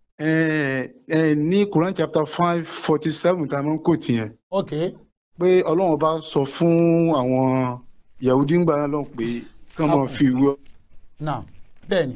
ẹ ẹ ní Quran chapter five forty seven tá a máa ń kò tiẹ̀ ok pé Ọlọ́run bá sọ fún àwọn Yahudi ńgbà náà lọ́hùn pé kí wọ́n máa fi ìwé náà bẹ́ẹ̀ni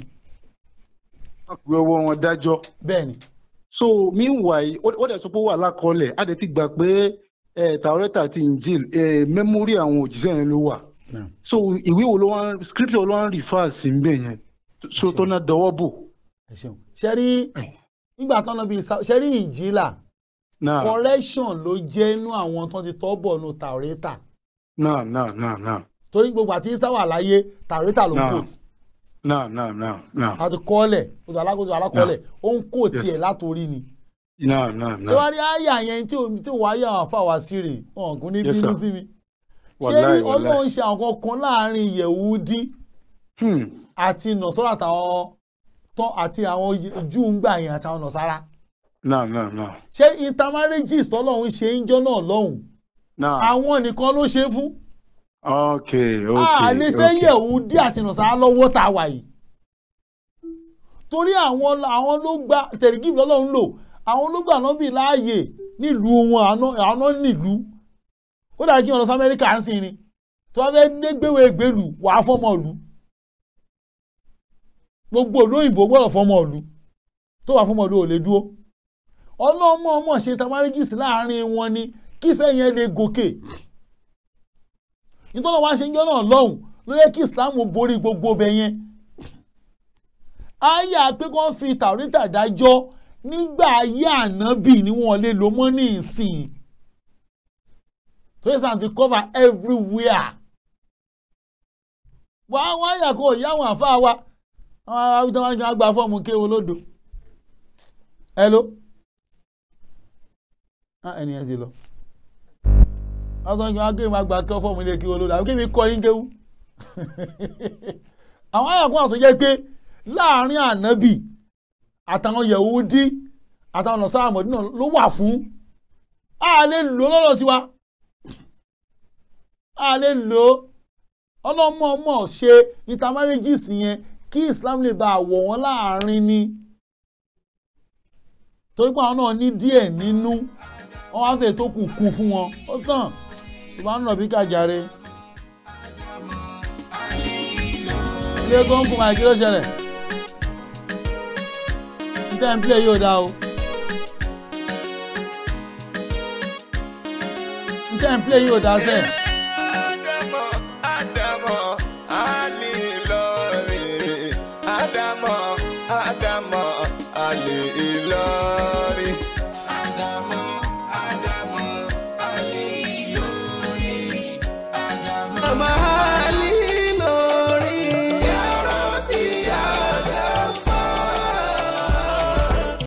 ìwé ọwọ́ wọn dájọ́ bẹ́ẹ̀ni so meanwhile ó ó dẹ̀ sọ pé ó wà lákọọ́lẹ̀ á dẹ̀ ti gbà pé ẹ Taurata àti Injil ẹ mẹ́mórì àwọn òjíṣẹ́ yẹn ló wà náà so ìwé wo ló wá scripture ló wá ń refer sí ń bẹ̀ yẹn so tó ná dọwọ́ bò ẹ ṣeun ṣe rí nígbà tán lọ bí ṣe rí ìjìlá náà correction ló jẹ́ inú àwọn tó ti tọ́ bọ̀ nù tàwrétà náà náà náà náà torí gbogbo àti isa wà láyé tàwrétà ló ń Náà. kóòtù náà náà náà náà àti kọ́ọ̀lẹ̀ oṣù alákòóso alákọ̀ọ́lẹ̀ ó ń kóòtù Yes. ẹ̀ látòrí ni náà náà ṣé wàá rí àyà yẹn tí ò tí ò wáyà àwọn afáwà sí rè wọn kò ní Yes, bínú sir. sí mi ṣé Wàláì, rí wàláì. ọlọ́run ṣe àwọn kan láàrin yẹ̀wúdí Hmm. àti nọ̀sọ́rọ̀ àtàwọn tán àti àwọn júù ń gbà yẹn àtàwọn nọ̀sára náà náà náà ṣé intermarriages tọ́lọ́run ṣe ń jọ́ náà lọ́hùn náà àwọn nìkan ló ṣe fún ok ok a ní fẹ́ ok. yẹ̀wúdí àti nọ̀sára lọ́wọ́ tá a wà yìí torí àwọn àwọn ló gba tẹ̀rígì lọ́lọ́run lò àwọn ló gbà náà bì láàyè nílùú wọn àná àná nílùú ó dàbí kí wọn lọ sí amẹ́ríkà ń sìn ni tí wọ́n fẹ́ dé gbéwèé ìgbélù wàá fọ́mọ ìlú gbogbo ìlú òyìnbó gbọ́dọ̀ fọ́mọ ìlú tó wà fọ́mọ ìlú ò lè dúró ọlọ́mọ ọmọ ṣe tamarigis láàrin wọn ni kífẹ́ yẹn lè gòkè nítorí wọn ṣe ń jọ náà lọ́hùn ló yẹ kí islam borí gbogbo bẹ yẹn àyà pé kí wọ́n fi tàwítà dájọ́ nígbà ayé ànábì ni wọ́n lè lò mọ́ ní ìsìn tó yẹ sàn ti cover everywhere wọ́n á wọ́n àyà kó ìyá àwọn àfa wa àwọn àwùjọ wọn kàn gba fọ́ọ̀mù kéwòn lódò hello á ẹni yẹn ti lọ. ọ̀sán kí wọ́n á kéwì máa gba kẹ́ fọ́ọ̀mù ilé kí wọ́n lóde àbí kéwì kọ́ yín kéwù. àwọn àyàkùn àtúnṣe jẹ́ pé láàrin ànábì àtàwọn yẹ̀wúdí àtàwọn ọ̀nà sáà mọ̀dínà ló wà fún a lè lò lọ́dọ̀ tiwa a lè lò ọlọ́mọọmọ ṣe intermarriages yẹn kí Islam lè bá àwọ̀ wọn láàrin ni torí pé àwọn náà ní díẹ̀ nínú wọn wá fẹ́ tó kù kù fún wọn ó tàn ṣùgbọ́n nínú ọ̀bí kàjàre ilé góńgó máa kí ló ṣẹlẹ̀ níta ń play yóò dá o níta ń play yóò dá sẹ́ẹ̀. Ádámọ̀ Ádámọ̀ Ali Ìlọrin Ádámọ̀ Ádámọ̀ Ali Ìlọrin.